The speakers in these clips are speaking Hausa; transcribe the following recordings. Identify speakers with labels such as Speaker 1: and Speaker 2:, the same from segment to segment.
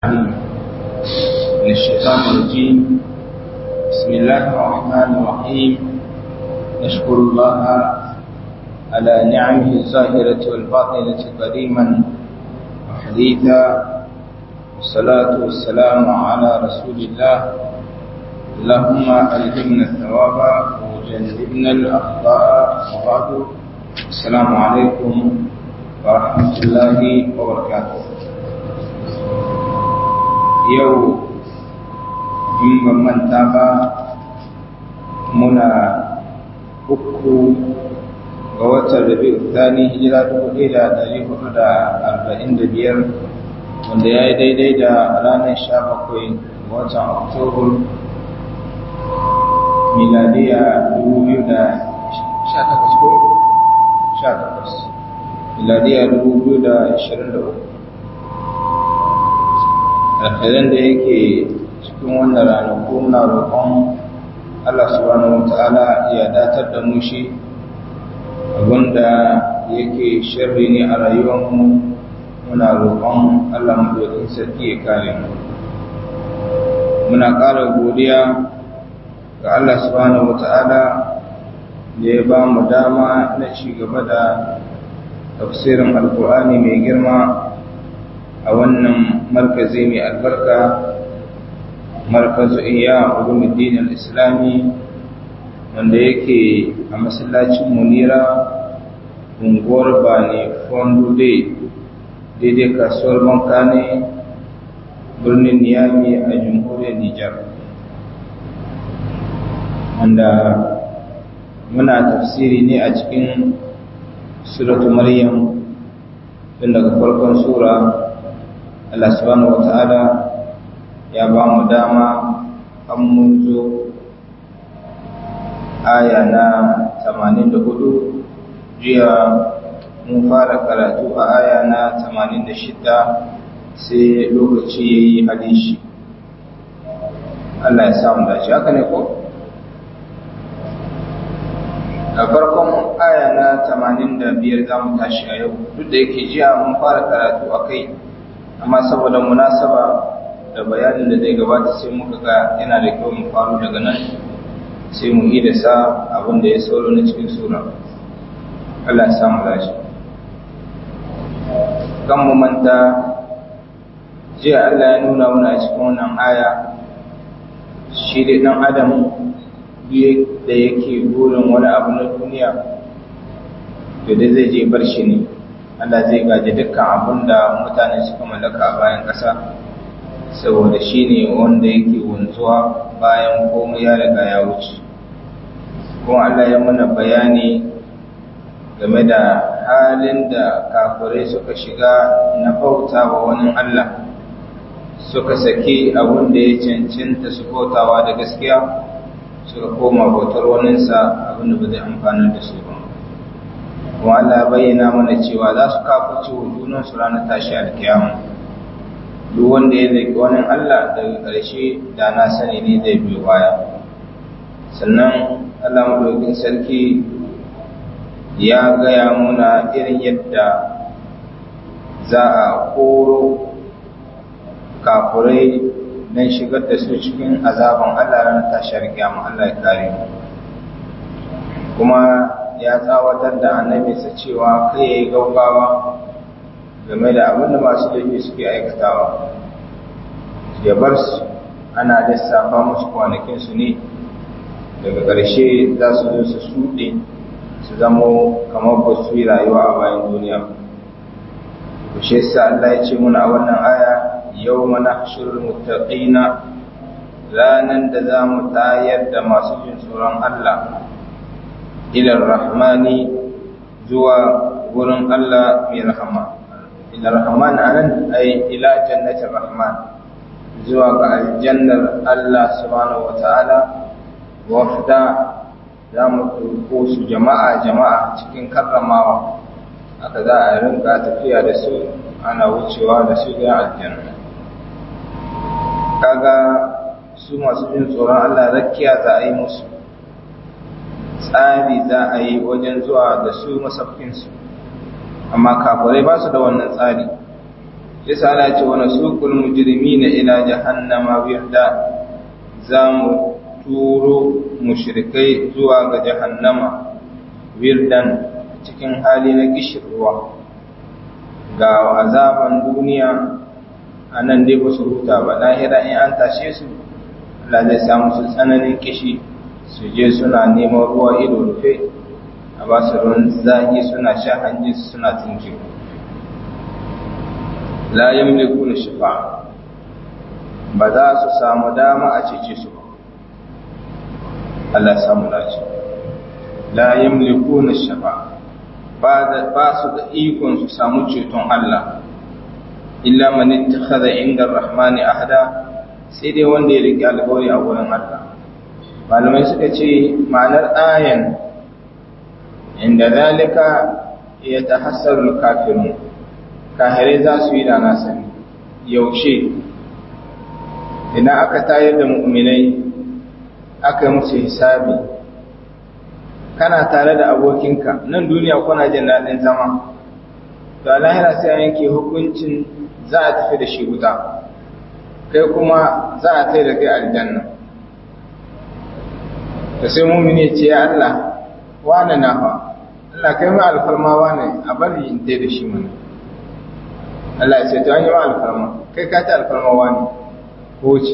Speaker 1: من الشيطان الرجيم بسم الله الرحمن الرحيم نشكر الله على نعمه الظاهرة والباطنة قديما وحديثا والصلاة والسلام على رسول الله اللهم ألهمنا الثواب وجنبنا الأخطاء وبعد السلام عليكم ورحمة الله وبركاته yau in ban manta ba muna uku ga watan rabi'u thani hijira dubu ɗaya da ɗari hudu da arba'in da biyar wanda ya yi daidai da ranar sha bakwai ga watan oktobar miladiya dubu biyu da sha takwas ko sha takwas miladiya dubu biyu da ashirin da uku alkhairan da yake cikin wannan ranaku muna roƙon Allah subhanahu wata'ala ya datar da mu shi abinda yake sharri ne a rayuwarmu muna roƙon Allah madaukakin sarki ya kare mu muna ƙara godiya ga Allah subhanahu wata'ala da ya ba mu dama na ci gaba da tafsirin alkur'ani mai girma a wannan markazi mai albarka markazu iya ulumuddin al-islami wanda yake a masallacin munira unguwar bane fondo day daidai kasuwar bankane birnin niyami a jamhuriyar nijar wanda muna tafsiri ne a cikin suratu maryam tun daga farkon sura Allah subhanahu wata'ala ya ba mu dama an mun zo aya na 84 jiya mun fara karatu a aya na 86 sai lokaci ya yi hadishi Allah ya samu dace haka ne ko? a farkon aya na 85 za mu tashi a yau duk da yake jiya mun fara karatu a kai amma saboda munasaba da bayanin da zai gabata sai muka ga yana da kyau mu faru daga nan sai mu yi da sa abin da ya sauro na cikin sura Allah ya samu lashi kan mu manta jiya Allah ya nuna mana cikin wannan aya shi da dan adam da yake burin wani abu na duniya to dai zai je bar shi ne Allah zai gaji dukkan abin da mutane suka mallaka a bayan ƙasa saboda shi ne wanda yake wanzuwa bayan komai ya riga ya wuce kuma Allah ya mana bayani game da halin da kafirai suka shiga na bauta wa wani Allah suka saki abin da ya cancanta su bautawa da gaskiya suka koma bautar waninsa abin da ba zai amfanar da su ba kuma Allah bayyana mana cewa za su kafuce wa junansu ranar tashi alkiyama duk wanda ya zai wani Allah daga ƙarshe da na sani ne zai biyo baya sannan Allah maɗaukin sarki ya gaya muna irin yadda za a koro kafurai don shigar da su cikin azaban Allah ranar tashi alkiyama Allah ya kare mu kuma ya tsawatar da annabinsa cewa kai ya yi gaugawa game da abin da masu laifi suke aikatawa ya bar su ana lissafa musu kwanakinsu ne daga ƙarshe za su zo su shuɗe su zamo kamar ba su yi rayuwa a bayan duniya kushe sa Allah ya ce muna a wannan aya yau mana shirin mutaƙina ranar da za mu tayar da masu jin tsoron Allah ila rahmani zuwa wurin Allah mai rahama ila rahman anan ay ila jannatir rahman zuwa ga aljannar Allah subhanahu wataala wafda za mu turko su jama'a jama'a cikin karramawa haka za a rinka tafiya da su ana wucewa da su ga aljanna kaga su masu jin tsoron Allah rakiya za a yi musu tsari za a yi wajen zuwa da su masafkinsu amma kafirai ba su da wannan tsari shi sa Allah ce wani suqul mujrimina ila jahannama wirda zamu turo mushrikai zuwa ga jahannama wirdan cikin hali na kishirwa ga azaban duniya a nan dai ba su huta ba lahira in an tashe su Allah zai samu su tsananin kishi su je suna neman ruwa ido rufe a ba su ruwan zahi suna sha hanji suna tunki la yamliku na shifa ba za su samu dama a cece su ba Allah samu dace la yamliku na shifa ba su da ikon su samu ceton Allah illa man ittakhadha inda ar-rahmani ahda sai dai wanda ya rike alƙawari a wurin Allah malamai suka ce ma'anar ayan inda zalika ya tahassaru kafirun kahirai za su yi da na sani yaushe idan aka tayar da mu'minai aka yi musu hisabi kana tare da abokinka nan duniya kuna jin daɗin zama da lahira sai a yanke hukuncin za a tafi da shi wuta kai kuma za a tai da kai aljanna da sai mumini ce ya Allah wane na fa Allah kai ma alfarma wane a bari in tai da shi mana Allah ya ce to an yi ma alfarma kai ka ta alfarma wane ko ce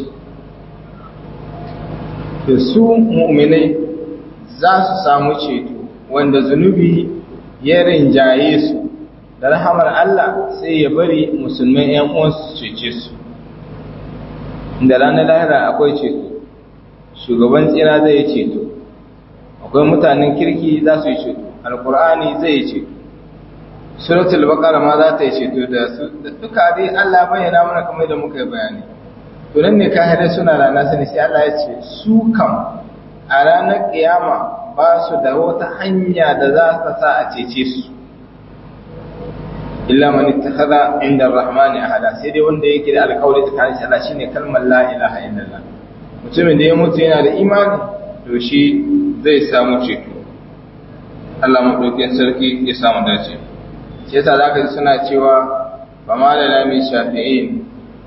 Speaker 1: da su mu'minai za su samu ceto wanda zunubi ya rinjaye su da rahamar Allah sai ya bari musulmai ‘yan uwansu cece su inda ranar lahira akwai ceto shugaban tsira zai yi ceto akwai mutanen kirki za su yi ceto alkur'ani zai yi ceto suratul baqara ma za ta yi ceto da su da duka dai Allah bayyana mana kamar da muka yi bayani to nan ne kahirai suna rana sani sai Allah ya ce su kam a ranar kiyama ba su da wata hanya da za ta sa a cece su illa man ittakhadha inda ar-rahman ahada sai dai wanda yake da alƙawari tsakanin shi Allah shine kalmar la ilaha illallah mutumin da ya mutu yana da imani to shi zai samu ceto Allah madaukakin sarki ya samu dace shi yasa zaka ji suna cewa fa ma lana min shafi'in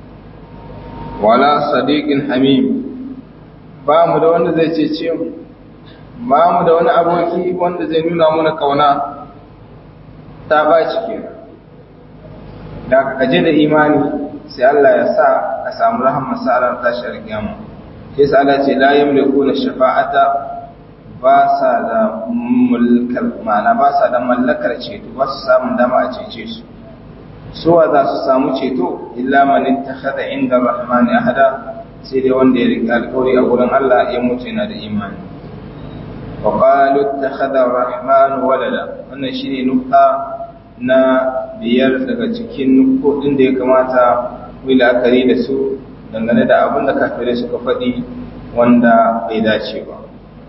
Speaker 1: wala sadiqin hamim ba mu da wanda zai cece mu ba mu da wani aboki wanda zai nuna mana kauna ta ba kenan da ka kaje da imani sai Allah ya sa ka samu rahama sa ran tashi alkiyama sai sa Allah ce la yamlikuna shafa'ata ba sa da mulkar ma'ana ba sa da mallakar ceto ba su samu dama a cece su suwa za su samu ceto illa man ittakhadha inda rahmani ahada sai dai wanda ya riƙe alƙawari a gurin Allah ya mutu yana da imani wa qalu ittakhadha rahmanu walada wannan shine nukta na biyar daga cikin kudin da ya kamata mu la'akari da su dangane da abin da kafirai suka faɗi wanda bai dace ba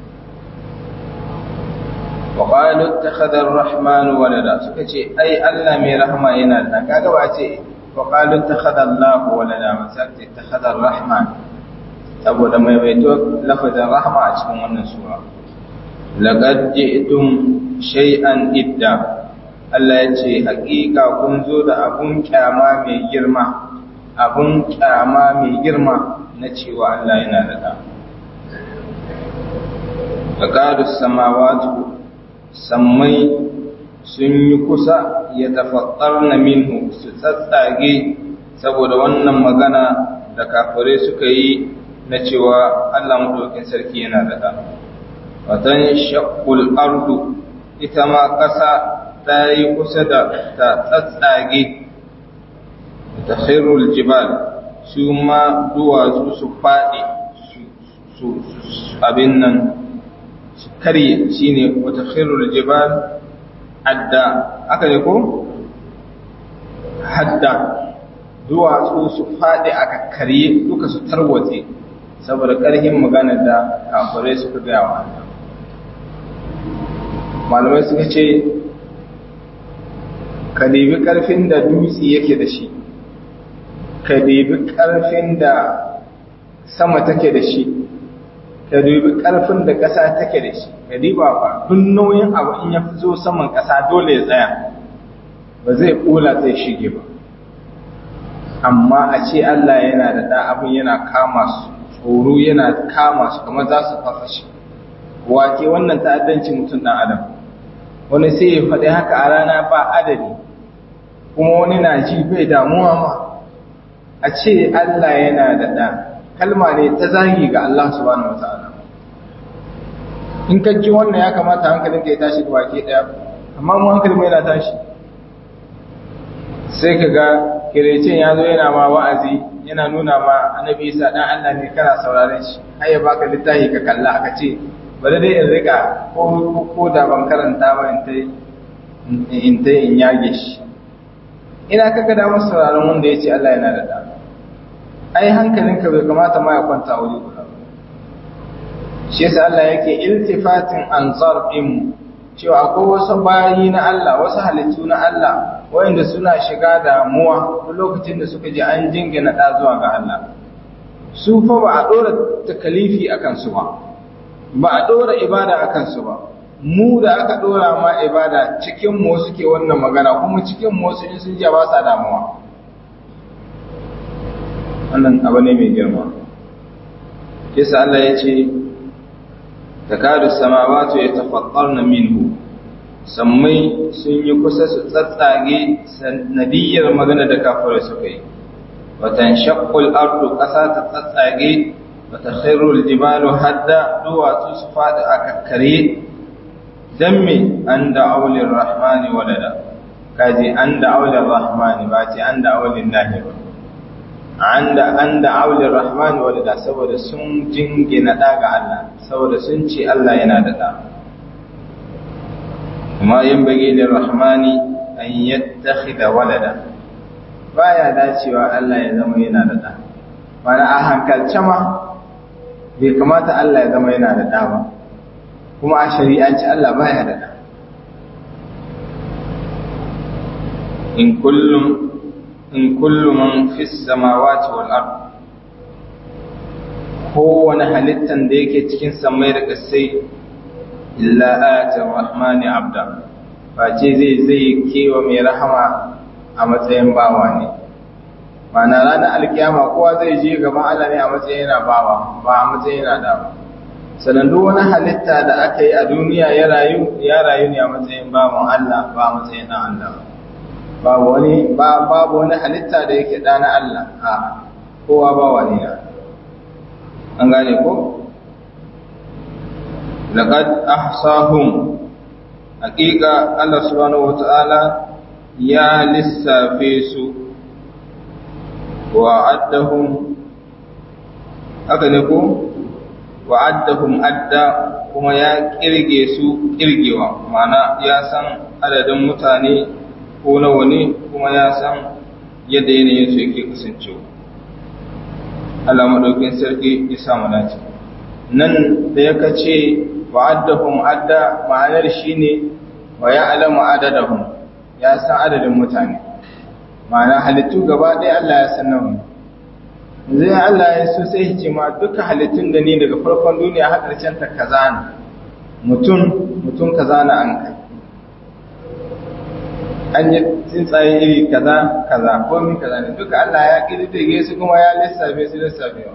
Speaker 1: wa qalu ittakhadha ar-rahman walada suka ce ai Allah mai rahama yana da kaga ba ce wa qalu ittakhadha Allah walada ba sai ittakhadha ar-rahman saboda mai baito lafazin rahama a cikin wannan sura laqad ji'tum shay'an idda Allah ya ce, Hakika kun zo da abun kyama mai girma, abun kyama mai girma na cewa Allah yana da ɗa. Da ƙadu samawatu, sammai sun yi kusa ya tafattar na minhu su tsatsage saboda wannan magana da kafirai suka yi na cewa Allah maɗaukin sarki yana da ɗa. Watan shakul ardu, ita ma ƙasa ta yi kusa da ta tsatsage ta khairul jibal su ma duwatsu su faɗi su abin nan su karye shi ne wata khairul jibal adda aka ne ko? hadda duwatsu su faɗi aka karye duka su tarwatse saboda ƙarfin magana da kafirai suka gaya wa malamai suka ce ka debi ƙarfin da dutse yake da shi ka debi ƙarfin da sama take da shi ka debi ƙarfin da ƙasa take da shi ka diba ba duk nauyin abu in ya fi zo saman ƙasa dole ya tsaya ba zai ƙula zai shige ba amma a ce Allah yana da ɗa abin yana kama su tsoro yana kama su kamar za su fafashi wake wannan ta'addanci mutum ɗan adam wani sai ya faɗi haka a rana ba adadi kuma wani na ji bai damuwa ma a ce Allah yana da ɗa kalma ne ta zagi ga Allah subhanahu wata'ala in ka ji wannan ya kamata hankalin ka ya tashi da wake ɗaya amma mu hankalin mai na tashi sai ka ga kirecin ya zo yana ma wa'azi yana nuna ma annabi isa dan Allah ne kana sauraren shi har ya baka littafi ka kalla aka ce bari dai in rika ko ko da ban karanta ba in ta in ta in yage shi ina kaga da masa sauraron wanda ya ce Allah yana da da ai hankalinka bai kamata ma ya kwanta wuri guda shi yasa Allah yake iltifatin anzar din cewa akwai wasu bayi na Allah wasu halittu na Allah wayanda suna shiga damuwa duk lokacin da suka ji an jingina da zuwa ga Allah su fa ba a dora takalifi akan su ba ba a dora ibada akan su ba mu da aka dora ma ibada cikin mu suke wannan magana kuma cikin mu su in sun ji ba sa damuwa wannan abu ne mai girma kisa Allah ya ce takadu samawatu yatafattarna minhu sammai sun yi kusa su tsatsage sanadiyar magana da kafirai suka yi watan shaqqul ardu qasa ta tsatsage wata khairul jibalu hadda duwatsu su fada a kakkare dan me an da aulin rahmani walada kaji an da aulin rahmani ba ce an da aulin lahi ba an da an da aulin rahmani walada saboda sun jingina ɗa ga Allah saboda sun ce Allah yana da ɗa kuma yin bage da rahmani an yattakhidha walada baya dacewa Allah ya zama yana da ɗa mana a hankalce ma bai kamata Allah ya zama yana da ɗa ba kuma a shari'anci Allah baya da ɗa in kullum in kullu man fis samawati wal ard kowane halittan da yake cikin samai da kasai illa ayatin rahmani abda face zai zai kewa mai rahama a matsayin bawa ne ma'ana ranar alkiyama kowa zai je gaban Allah ne a matsayin yana bawa ba a matsayin yana da sannan duk wani halitta da aka yi a duniya ya rayu ya rayu ne a matsayin bawan Allah ba a matsayin na Allah babu wani babu wani halitta da yake da na Allah a kowa bawa ne an gane ko laqad ahsahum haqiqa Allah subhanahu wata'ala ya lissafe su wa addahum haka ne ko wa addahum adda kuma ya kirge su kirgewa ma'ana ya san adadin mutane ko nawa ne kuma ya san yadda yanayin su yake kasancewa Allah madaukin sarki ya samu dace nan da yaka ce wa'addahum adda ma'anar shine wa ya'lamu adadahum ya san adadin mutane ma'ana halittu gaba ɗaya Allah ya san nawa zai Allah ya so sai ce ma duka halittun da ni daga farkon duniya har ƙarshen ta kaza ne mutum mutum kaza na an kai an yi tsuntsaye iri kaza kaza komi kaza ne duka Allah ya ƙididdige su kuma ya lissafe su lissafewa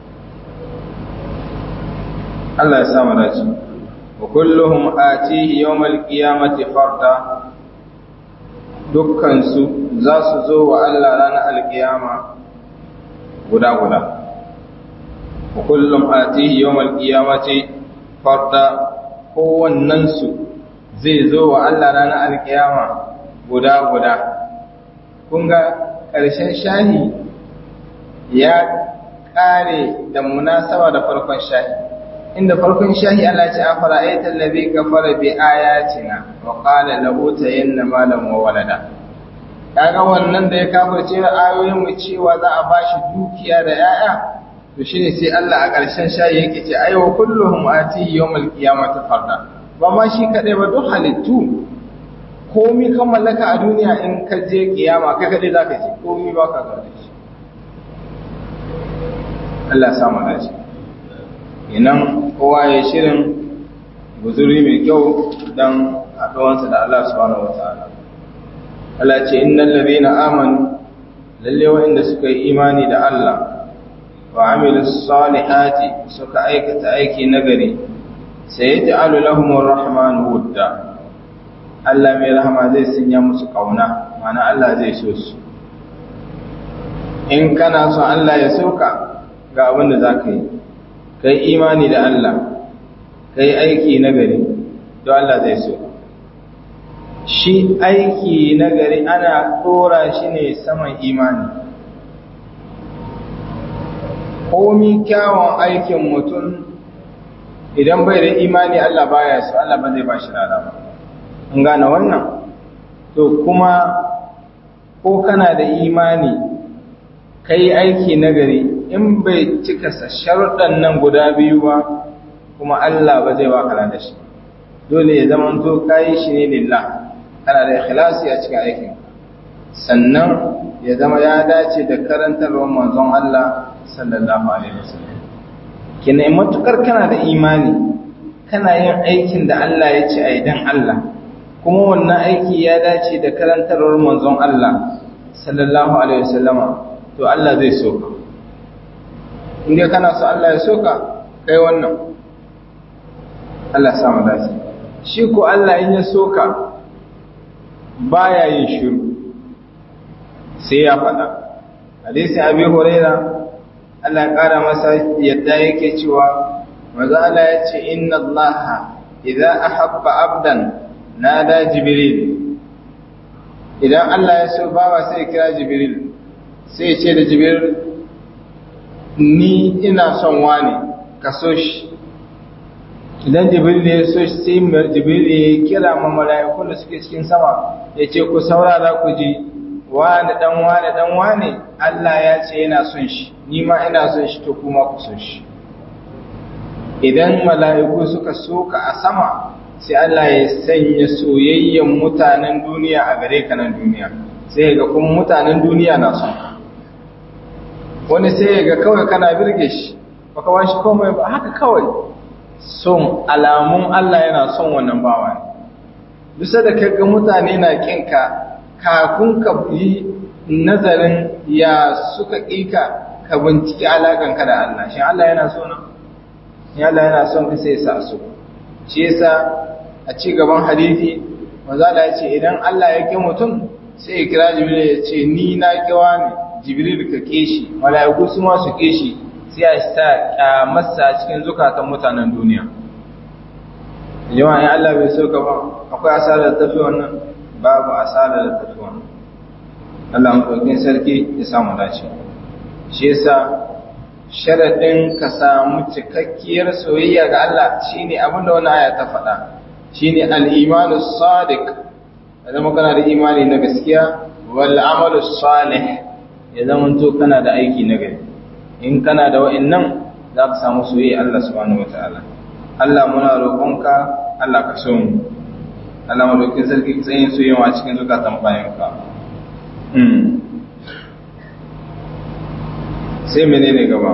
Speaker 1: Allah ya samu dace wa kulluhum atihi yawmal qiyamati farda dukkan su za su zo wa Allah ranar alkiyama guda guda wa kullum atihi yawmal qiyamati farda kowannen su zai zo wa Allah ranar alkiyama guda guda kun ga ƙarshen shahi ya ƙare da munasaba da farkon shahi inda farkon shahi Allah ce a fara'aita allazi kafara bi ayatina wa qala la utayanna malan wa walada kaga wannan da ya kafirce ayoyin mu cewa za a bashi dukiya da yaya to shine sai Allah a ƙarshen shahi yake ce ai wa kulluhum ati yawmal qiyamati farda ba ma shi kadai ba duk halittu komi kan mallaka a duniya in ka je kiyama kai kadai zaka je komi ba ka ga shi Allah ya samu dace inan kowa ya shirin guzuri mai kyau don haɗuwansa da Allah subhanahu wata'ala Allah ce innal ladina amanu lalle waɗanda suka yi imani da Allah wa amilu salihati suka aikata aiki nagari sai ya ja'alu lahumur rahman wudda Allah mai rahama zai sanya musu kauna mana Allah zai so su in kana son Allah ya soka ga abin da za ka yi kai imani da Allah kai aiki nagari don Allah zai so shi aiki nagari ana ɗora shi ne saman imani komi kyawun aikin mutum idan bai da imani Allah baya so Allah ba zai ba shi rana ba an gane wannan to kuma ko kana da imani kai aiki nagari in bai cika sharuɗan nan guda biyu ba kuma Allah ba zai baka da shi dole ya zama to kai shi ne lillah kana da ikhlasi a cikin aikin sannan ya zama ya dace da karantarwar manzon Allah sallallahu alaihi wasallam kina matukar kana da imani kana yin aikin da Allah ya ce ai dan Allah kuma wannan aiki ya dace da karantarwar manzon Allah sallallahu alaihi wasallama to Allah zai so ka inda kana so Allah ya so ka kai wannan Allah sa mu dace shi ko Allah in ya so ka baya yin shiru sai ya faɗa hadisi abi huraira Allah ya ƙara masa yadda yake cewa maza Allah ya ce inna Allah idza ahabba abdan nada jibril idan Allah ya so bawa sai ya kira jibril sai ya ce da jibril ni ina son wani ka so shi idan jibril ya so shi sai jibril ya kira ma mala'ikun da suke cikin sama ya ce ku saurara ku ji wani dan wani dan wani Allah ya ce yana son shi ni ma ina son shi to kuma ku son shi idan mala'iku suka soka a sama sai Allah ya sanya soyayyen mutanen duniya a gare ka nan duniya sai ga kuma mutanen duniya na son wani sai ga kawai kana birge shi baka washi komai ba haka kawai son alamun Allah yana son wannan bawa ne bisa da kaga mutane na kinka kafin ka yi nazarin ya suka ƙika ka binciki alaƙanka da Allah shi Allah yana so na ya Allah yana son ka sai sa su shi yasa a ci gaban hadisi manzo Allah ya ce idan Allah ya ki mutum sai ya kira Jibril ya ce ni na kiwa ne Jibril ka ke shi mala'iku su ma su ke shi sai a sa kyamarsa cikin zukatan mutanen duniya jama'a ya Allah bai so ka ba akwai asarar tafi wannan babu asarar da tafi wannan Allah maɗaukin sarki ya samu dace shi yasa sharaɗin ka samu cikakkiyar soyayya ga Allah shine abin da wannan aya ta faɗa shine al-imanu sadiq zama kana da imani na gaskiya wal amalu salih ya zama to kana da aiki na gari in kana da wa'annan za ka samu soyayya Allah subhanahu wataala Allah muna roƙonka Allah ka so mu Allah madaukin sarki tsayin soyayya a cikin zukatan bayanka sai menene gaba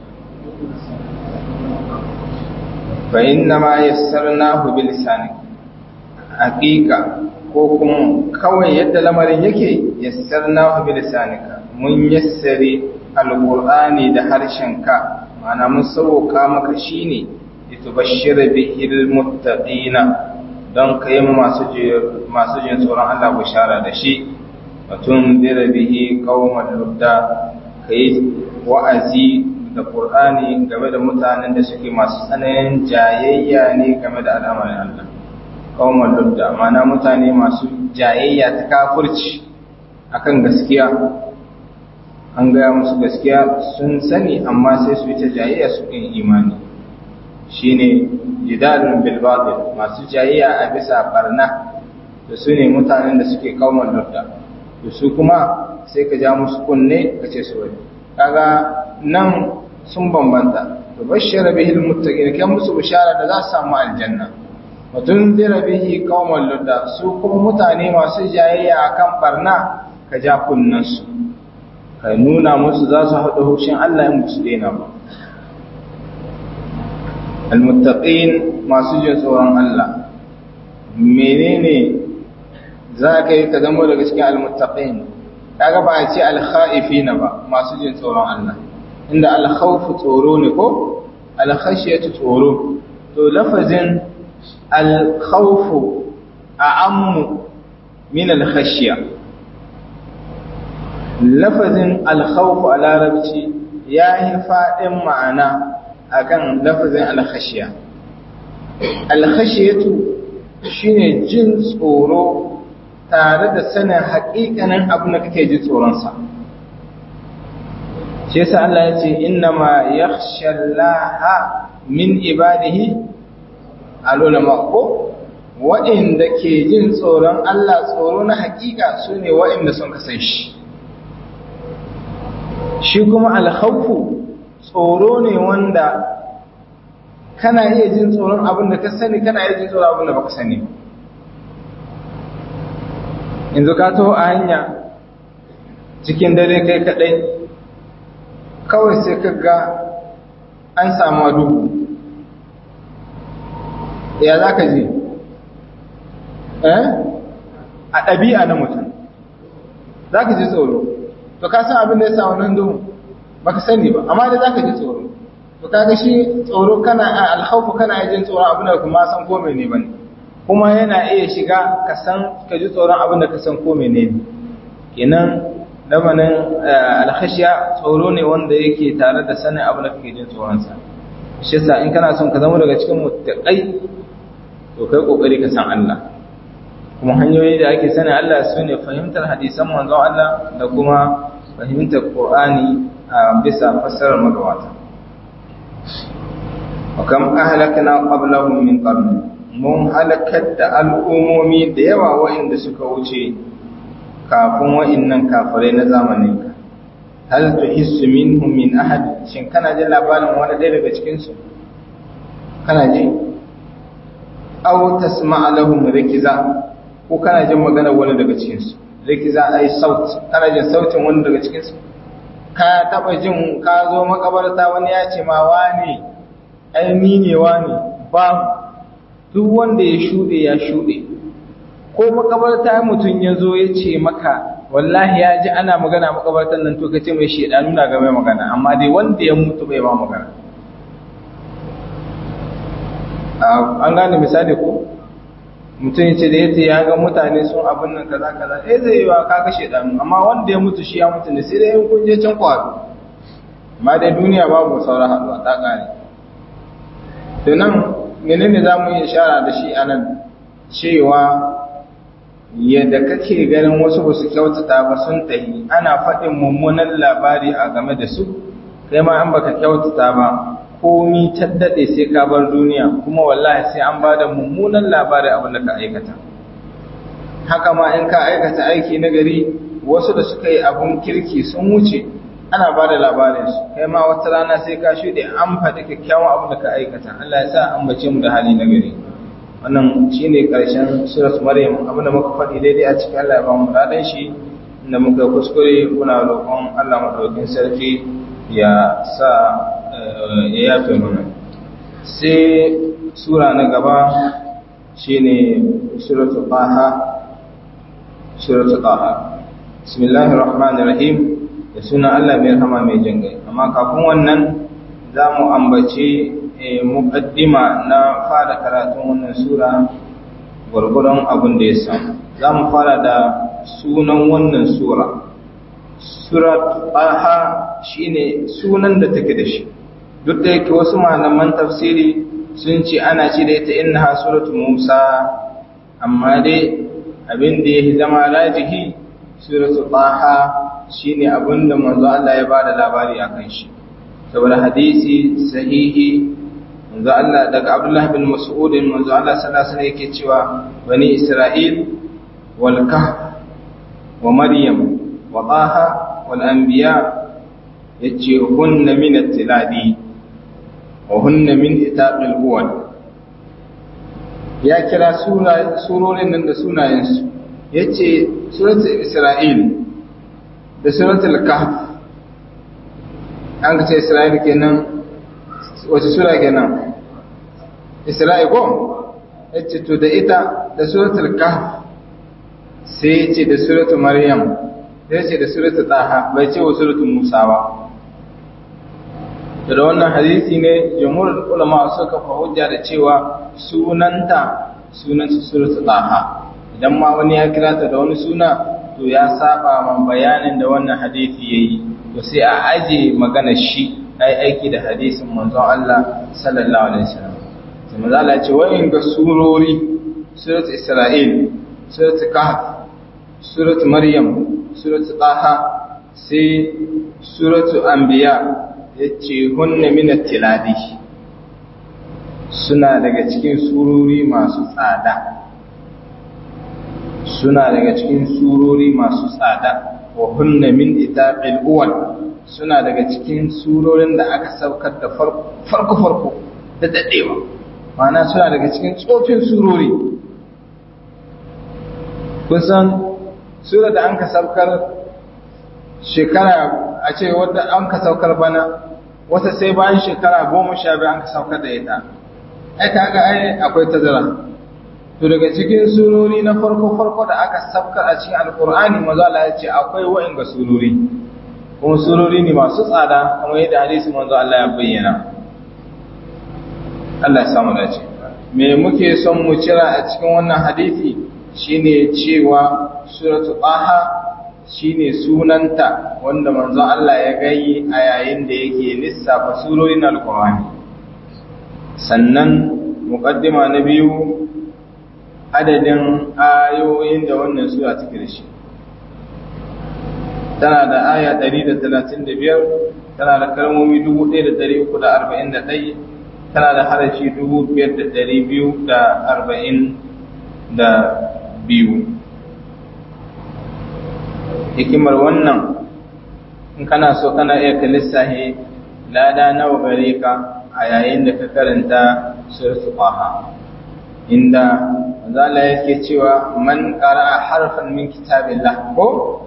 Speaker 1: fa inna ma yassarnahu bil lisanik haqiqa ko kuma kawai yadda lamarin yake yassarnahu bil lisanika mun yassari alqur'ani da harshenka ma'ana mun sauka maka shine litubashshira bihil muttaqina don kai masu masu jin tsoron Allah bishara da shi watun dira bihi qauman ludda kai wa'azi da Qur'ani game da mutanen da suke masu tsananin jayayya ne game da al'amarin Allah qauman ludda mana mutane masu jayayya ta kafirci akan gaskiya an gaya musu gaskiya sun sani amma sai su yi ta jayayya su kin imani shine jidalun bil batil masu jayayya a bisa barna da su ne mutanen da suke qauman ludda da su kuma sai ka ja musu kunne ka ce su wani kaga nan sun bambanta to bashara bihi almuttaqin kan musu bishara da za su samu aljanna mutun zira bihi qauman ludda su kuma mutane masu jayayya akan barna ka ja kunnan su ka nuna musu za su haɗu hushin Allah in musu daina ba almuttaqin masu jin tsoron Allah menene za ka yi ka zama daga cikin almuttaqin kaga ba a ce alkha'ifina ba masu jin tsoron Allah inda alkhawfu tsoro ne ko alkhashiyatu tsoro to lafazin alkhawfu a'ammu min alkhashiya lafazin alkhawfu a larabci ya yi faɗin ma'ana akan lafazin alkhashiya alkhashiyatu shine jin tsoro tare da sanin haƙiƙanin abin da kake ji tsoronsa shi yasa Allah ya ce innama yakhshallaha min ibadihi alulama ko waɗanda ke jin tsoron Allah tsoro na haƙiƙa su ne waɗanda sun kasan shi shi kuma alhaufu tsoro ne wanda kana iya jin tsoron abin da ka sani kana iya jin tsoron abin da baka sani yanzu ka taho a hanya cikin dare kai kadai kawai sai ka ga an samu duhu ya za ka ji eh a ɗabi'a na mutum za ka ji tsoro to ka san abin da ya samu nan duhu ba ka sani ba amma da za ka ji tsoro to kaga shi tsoro kana a alhaufu kana jin tsoron abin da kuma san ko ne bane kuma yana iya shiga ka san ka ji tsoron abin da ka san ko menene kenan lamanin alkhashiya tsoro ne wanda yake tare da sanin abin da kake jin tsoron sa shi yasa in kana son ka zama daga cikin muttaqai to kai kokari ka san Allah kuma hanyoyi da ake sanin Allah sune fahimtar hadisan manzon Allah da kuma fahimtar Qur'ani a bisa fassarar magabata wa kam ahlakna qablahum min qarn mun halakar da al'umomi da yawa waɗanda suka wuce kafin wa'innan kafirai na zamanin ka hal tuhissu minhum min ahad shin kana jin labarin wani ɗaya daga cikin su kana ji aw tasma'a lahum rikiza ko kana jin maganar wani daga cikin su rikiza ai saut kana jin sautin wani daga cikin su ka taba jin ka zo makabarta wani ya ce ma wani ai ni ne wani ba duk wanda ya shuɗe ya shuɗe ko makabarta mutum ya zo ya ce maka wallahi ya ji ana magana makabartan nan to ka ce mai shaidanu na game magana amma dai wanda ya mutu bai ba magana an gane misali ko mutum ya ce da yace ya ga mutane sun abin nan kaza kaza eh zai yi wa ka ga shaidanu amma wanda ya mutu shi ya mutu ne sai dai in kun je can kwado amma dai duniya babu sauran haɗuwa ta ƙare to nan menene za mu yi ishara da shi a nan cewa yadda kake ganin wasu ba su kyautata ba sun tahi ana faɗin mummunan labari a game da su kai ma an baka kyautata ba komi ta daɗe sai ka bar duniya kuma wallahi sai an bada mummunan labari abin da ka aikata haka ma in ka aikata aiki na gari wasu da suka yi abun kirki sun wuce ana ba da labarinsu kai ma wata rana sai ka shuɗe an faɗi kyakkyawan abu da ka aikata Allah ya sa an bace mu da hali na gari wannan shine ƙarshen surat maryam abin da muka faɗi daidai a cikin Allah ya ba mu daɗin shi inda muka kuskure muna roƙon Allah madaukakin sarki ya sa ya yafe mana sai sura na gaba shine suratul taha suratul taha bismillahir rahmanir rahim da suna Allah mai rahama mai jingai amma kafin wannan za mu ambaci muƙaddima na fara karatun wannan sura gwargwadon abin da ya samu za mu fara da sunan wannan sura surat aha shine sunan da take da shi duk da yake wasu malaman tafsiri sun ce ana ce da ita innaha suratu musa amma dai abin da ya zama rajihi suratu taha shine abinda manzo Allah ya bada labari akan shi saboda hadisi sahihi manzo Allah daga Abdullah bin Mas'ud manzo Allah sallallahu alaihi wasallam yake cewa bani Isra'il wal kahf wa Maryam wa Taha wal anbiya yace hunna min at-tiladi wa hunna min itaqil uwal ya kira sura surorin nan da sunayensu yace suratul Isra'il da suratul kahf an ka ce isra'il kenan wace sura kenan isra'il ko yace to da ita da suratul kahf sai yace da suratul maryam sai ce da suratul taha bai ce wa suratul musa ba da wannan hadisi ne jamhurul ulama suka fa hujja da cewa sunanta sunanta suratul taha idan ma wani ya kira ta da wani suna to ya saba man bayanin da wannan hadisi yayi to sai a aje magana shi ai aiki da hadisin manzon Allah sallallahu alaihi wasallam sai manzo Allah ya ce wayin ga surori suratul isra'il suratul kahf suratul maryam suratul taha sai suratul anbiya yace hunna min at-tiladi suna daga cikin surori masu tsada suna daga cikin surori masu tsada wa hunna min itaqil uwal suna daga cikin surorin da aka saukar da farko farko da dadewa ma'ana suna daga cikin tsofin surori kusan sura da an ka saukar shekara a ce wadda an ka saukar bana wata sai bayan shekara goma sha biyu an ka saukar da ita ai kaga ai akwai tazara to daga cikin surori na farko farko da aka saukar a cikin alkur'ani maza Allah ya ce akwai wa'inga surori kuma surori ne masu tsada kamar yadda hadisi manzo Allah ya bayyana Allah ya samu dace me muke son mu cira a cikin wannan hadisi shine cewa suratul taha shine sunanta wanda manzo Allah ya gayi a yayin da yake lissafa surorin alkur'ani sannan muqaddima na biyu adadin ayoyin da wannan sura take da shi tana da aya 135 tana da kalmomi 1341 tana da harafi 5242 hikimar wannan in kana so kana iya ka lissahi lada nawa gare ka a yayin da ka karanta suratul qaha inda zala yake cewa man qara harfan min kitabillah ko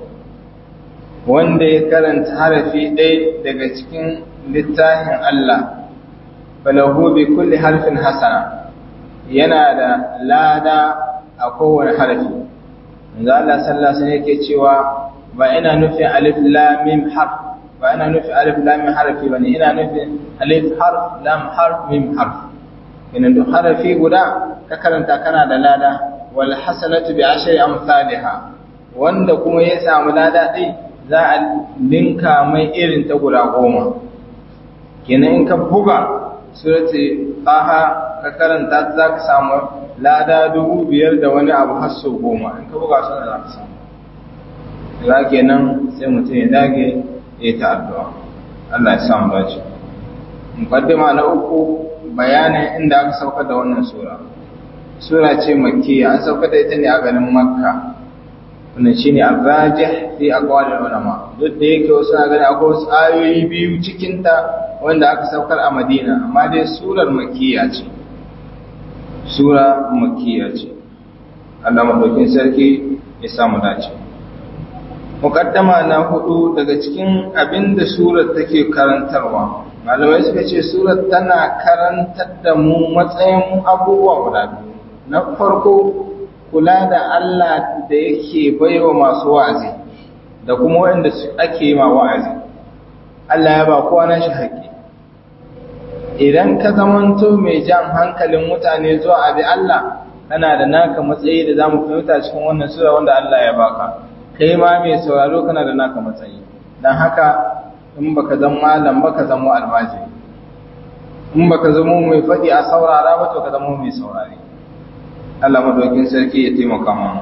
Speaker 1: wanda ya karanta harafi ɗaya daga cikin littafin Allah falahu bi kulli harfin hasana yana da lada a kowane harafi zala sallallahu alaihi yake cewa ba ina nufin alif lam mim harf ba ina nufin alif lam mim harfi bane ina nufin alif harf lam harf mim harf ina duk harafi guda ka karanta kana da lada wal hasanatu bi ashri amsalha wanda kuma ya samu lada dai za a linka mai irin ta guda goma kenan in ka buga surati aha ka karanta za ka samu lada dubu biyar da wani abu har sau goma in ka buga suna za ka samu za kenan sai mutum ya dage ya ta addu'a Allah ya samu dace muqaddima na uku bayanin inda aka sauka da wannan sura sura ce makkiya an sauka da ita ne a garin makka wannan shine ar-rajih fi aqwalil ulama duk da yake wasu na gani akwai wasu ayoyi biyu cikin ta wanda aka saukar a Madina amma dai surar makkiya ce sura makkiya ce Allah madaukin sarki ya samu dace muqaddama na hudu daga cikin abinda surar take karantarwa malamai suka ce surar tana karantar da mu matsayin abubuwa guda biyu na farko kula da Allah da yake baiwa masu wa'azi da kuma waɗanda ake yi ma wa'azi Allah ya ba kowa na shi haƙƙi idan ka zamanto mai jan hankalin mutane zuwa abi Allah kana da naka matsayi da zamu fahimta cikin wannan sura wanda Allah ya baka kai ma mai sauraro kana da naka matsayi dan haka in baka zama malam baka zama almajiri in baka zama mai faɗi a saurara ba to ka zama mai saurare Allah madaukin sarki ya taimaka mana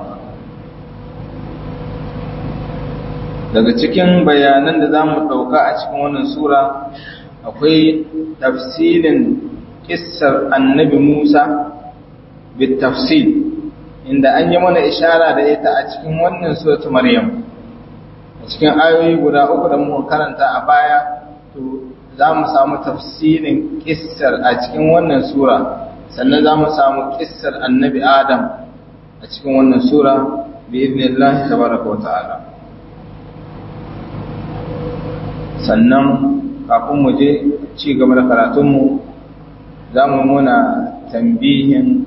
Speaker 1: daga cikin bayanan da zamu dauka a cikin wannan sura akwai tafsirin kissar annabi Musa bit tafsil inda an yi mana ishara da ita a cikin wannan suratu Maryam a cikin ayoyi guda uku da muka karanta a baya to za mu samu tafsirin kissar a cikin wannan sura sannan za mu samu kissar annabi adam a cikin wannan sura bi idnillahi tabaraka wa ta'ala sannan kafin mu je ci gaba da karatunmu za mu muna tambihin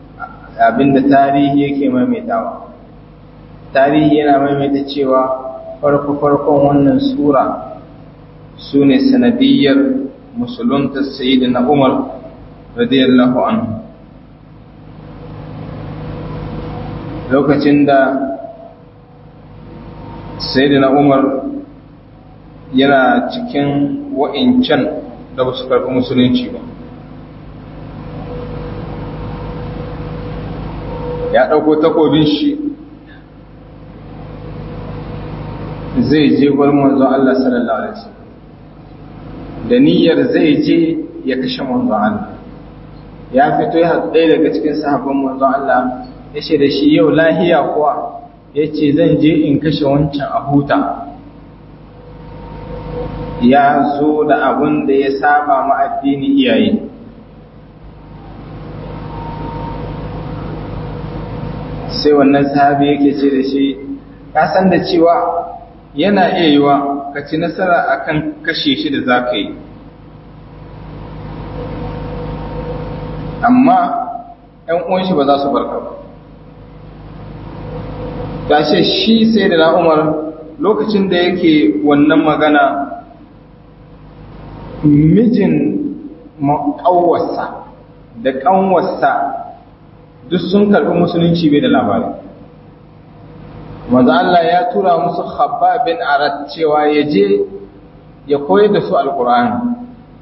Speaker 1: abinda tarihi yake maimaitawa tarihi yana maimaita cewa farko-farkon wannan sura su ne sanadiyyar musulunta sayyidina umar radiyallahu anhu lokacin da sayyidina umar yana cikin wa'incan da ba su karɓi musulunci ba ya ɗauko takobin shi zai je gurin manzon Allah sallallahu alaihi wasallam da niyyar zai je ya kashe manzon Allah ya fito ya haɗu ɗaya daga cikin sahabban manzon Allah ya ce da shi yau lahiya kuwa ya ce zan je in kashe wancan a huta ya zo da abun da ya saba ma addini iyaye sai wannan sahabi yake ce da shi ka san da cewa yana iya yiwa ka ci nasara akan kashe shi da za ka yi amma ‘yan uwan shi ba za su barka ba gashe shi sai da na'umar lokacin da yake wannan magana mijin ƙawarsa da ƙanwarsa duk sun karɓi musulunci bai da labari manzo Allah ya tura musu Khabbab bin Arat cewa ya je ya koyar da su alqur'ani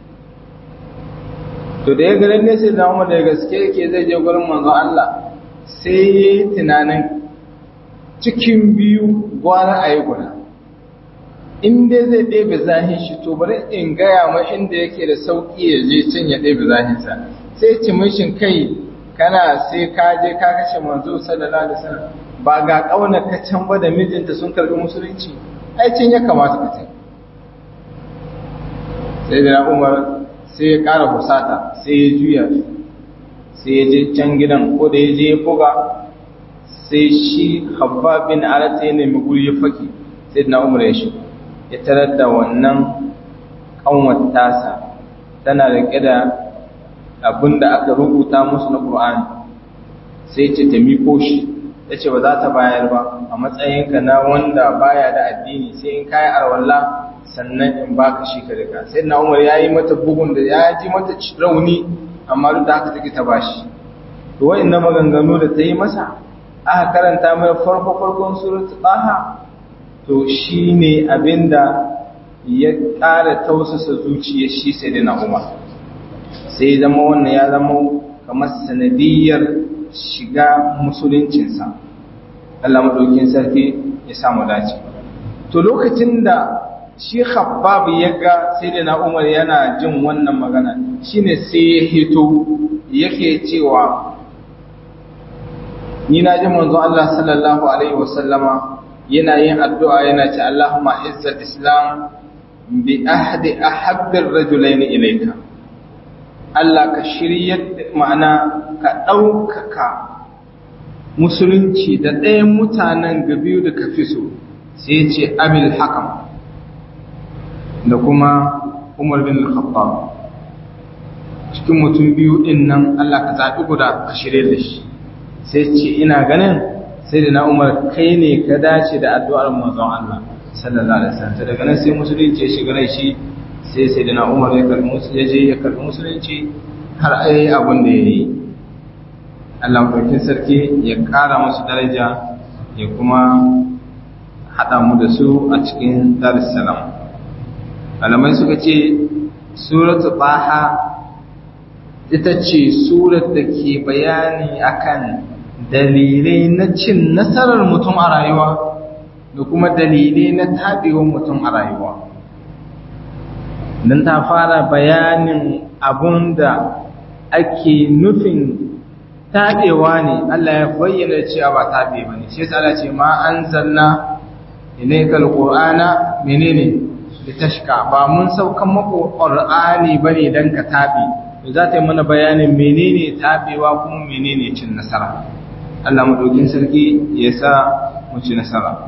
Speaker 1: to da ya ga lalle sai da Umar da gaske yake zai je gurin manzo Allah sai yayi tunanin cikin biyu gwara ayi guda in dai zai ɗebe zahin shi to bari in gaya ma inda yake da sauki ya je can ya ɗebe zahinsa sai ci mishin kai kana sai ka je ka kashe manzo sallallahu alaihi wasallam ba ga ƙaunar ka can ba da mijinta sun karbi musulunci aikin ya kamata ka can sai da umar sai ya ƙara husata sai ya juya sai ya je can gidan ko da ya je ya buga sai shi habba bin arata ya nemi guri ya faki sai da umar ya shiga ya tarar da wannan ƙanwar tasa tana riƙe da abin da aka rubuta musu na ƙur'ani sai ce ta miko shi ta ce ba za ta bayar ba a matsayinka na wanda baya da addini sai in kayi arwalla sannan in baka shi ka rika sai na umar ya yi mata bugun da ya ji mata rauni amma duk da haka take ta bashi to na maganganu da ta yi masa aka karanta mai farko farkon suratul taha to shine abinda ya ƙara tausasa zuciyar shi sai da na umar sai zama wannan ya zama kamar sanadiyar shiga musuluncinsa Allah maɗaukin sarki ya samu dace to lokacin da shi khabbab ya ga sai da na umar yana jin wannan magana shine sai ya hito yake cewa ni na ji manzo Allah sallallahu alaihi wasallama yana yin addu'a yana ce Allahumma izzat islam bi ahdi ahabbir rajulain ilayka Allah ka shiryar ma'ana ka ɗaukaka musulunci da ɗayan mutanen ga biyu da ka fi so sai ce abil hakam da kuma umar bin al-khattab cikin mutum biyu ɗin nan Allah ka zaɓi guda ka shirye da shi sai ce ina ganin sai da na umar kai ne ka dace da addu'ar manzon Allah sallallahu alaihi wasallam daga nan sai musulunci ya shiga rai shi sai sai da na umar ya karbi musulunci ya karbi musulunci har ayi abin da ya yi Allah mafarkin sarki ya ƙara musu daraja ya kuma haɗa mu da su a cikin darussalam malamai suka ce suratu baha ita ce surat da ke bayani akan dalilai na cin nasarar mutum a rayuwa da kuma dalilai na taɓewar mutum a rayuwa don ta fara bayanin abun da ake nufin taɓewa ne Allah ya bayyana cewa ba taɓe ba ne shi Allah ce ma an zanna ilaikal qur'ana menene litashka ba mun saukan mako qur'ani bane dan ka taɓe to za ta yi mana bayanin menene taɓewa kuma menene cin nasara Allah madaukin sarki ya sa mu ci nasara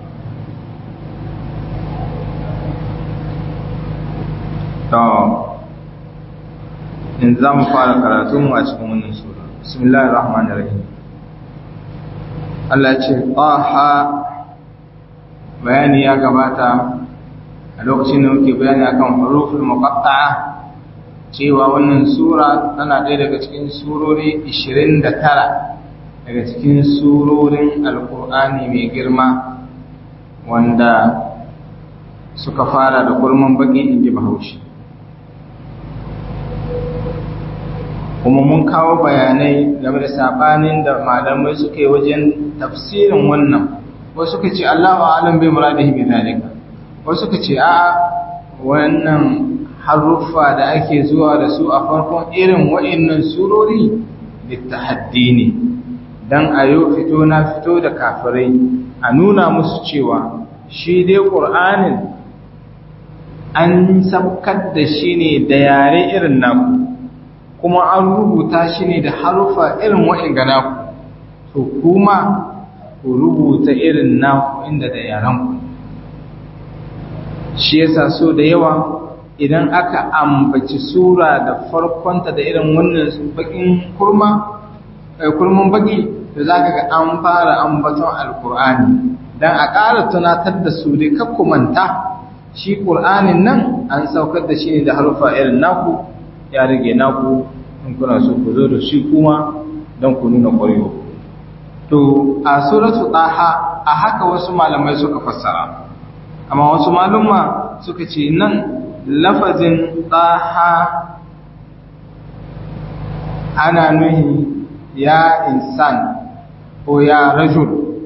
Speaker 1: to in za mu fara karatunmu a cikin wannan sura bismillahir rahmanir rahim Allah ya ce aha bayani ya gabata a lokacin da muke bayani akan huruful muqatta'a cewa wannan sura tana ɗaya daga cikin surori 29 daga cikin surorin alkur'ani mai girma wanda suka fara da kurman baki inji bahaushe kuma mun kawo bayanai game da sabanin da malamai suka yi wajen tafsirin wannan wasu suka ce Allahu a'lam bi muradihi bi zalika wasu suka ce a wannan haruffa da ake zuwa da su a farkon irin wa'annan surori littahaddi ne dan ayo fito na fito da kafirai a nuna musu cewa shi dai qur'anin an sabkar da shi ne da yare irin naku kuma an rubuta shi ne da harufa irin wa'in ga naku to kuma ku rubuta irin naku inda da yaranku shi yasa so da yawa idan aka ambaci sura da farkonta da irin wannan bakin kurma kurman baki da za ka ga an fara ambaton alkur'ani don a ƙara tunatar da su dai manta shi ƙur'anin nan an saukar da shi ne da harufa irin naku ya rage naku in kuna so ku zo da shi kuma don ku nuna ƙwarewa to a suratu ɗaha a haka wasu malamai suka fassara amma wasu malumma suka ce nan lafazin ɗaha ana nuhi ya insan ko ya rajul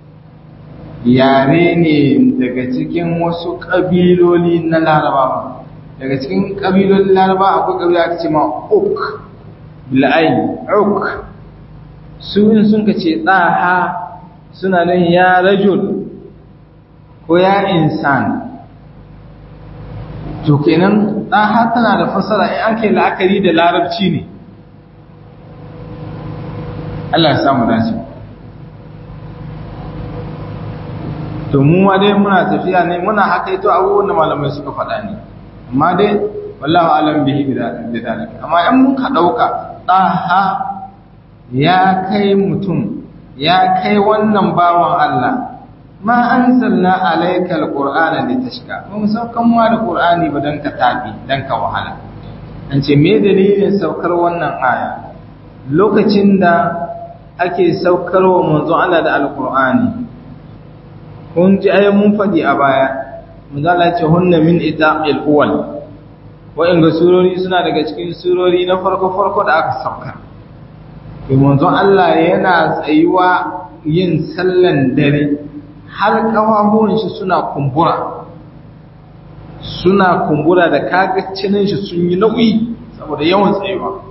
Speaker 1: yare ne daga cikin wasu ƙabiloli na larabawa daga cikin ƙabilolin larabawa akwai ƙabila ake ce ma uk bil'ayi uk su in sun ka ce ɗaha suna nan ya rajul ko ya insan to kenan ɗaha tana da fasara in ake la'akari da larabci ne Allah ya samu dace to mu ma dai muna tafiya ne muna hakaito abubuwan da malamai suka faɗa ne amma dai wallahu alam bihi bidalika amma in mun ka dauka daha ya kai mutum ya kai wannan bawan Allah ma anzalna alayka alqur'ana litashqa mun saukan ma da qur'ani ba dan ka tabi dan ka wahala an ce me dalilin saukar wannan aya lokacin da ake saukarwa manzon Allah da alqur'ani kun ji ayi mun faɗi a baya manzala ce hunna min itaqil uwal wa'inga surori suna daga cikin surori na farko farko da aka sauka to manzon Allah yana tsayuwa yin sallan dare har kafafuwan shi suna kumbura suna kumbura da kaga cinin shi sun yi nauyi saboda yawan tsayuwa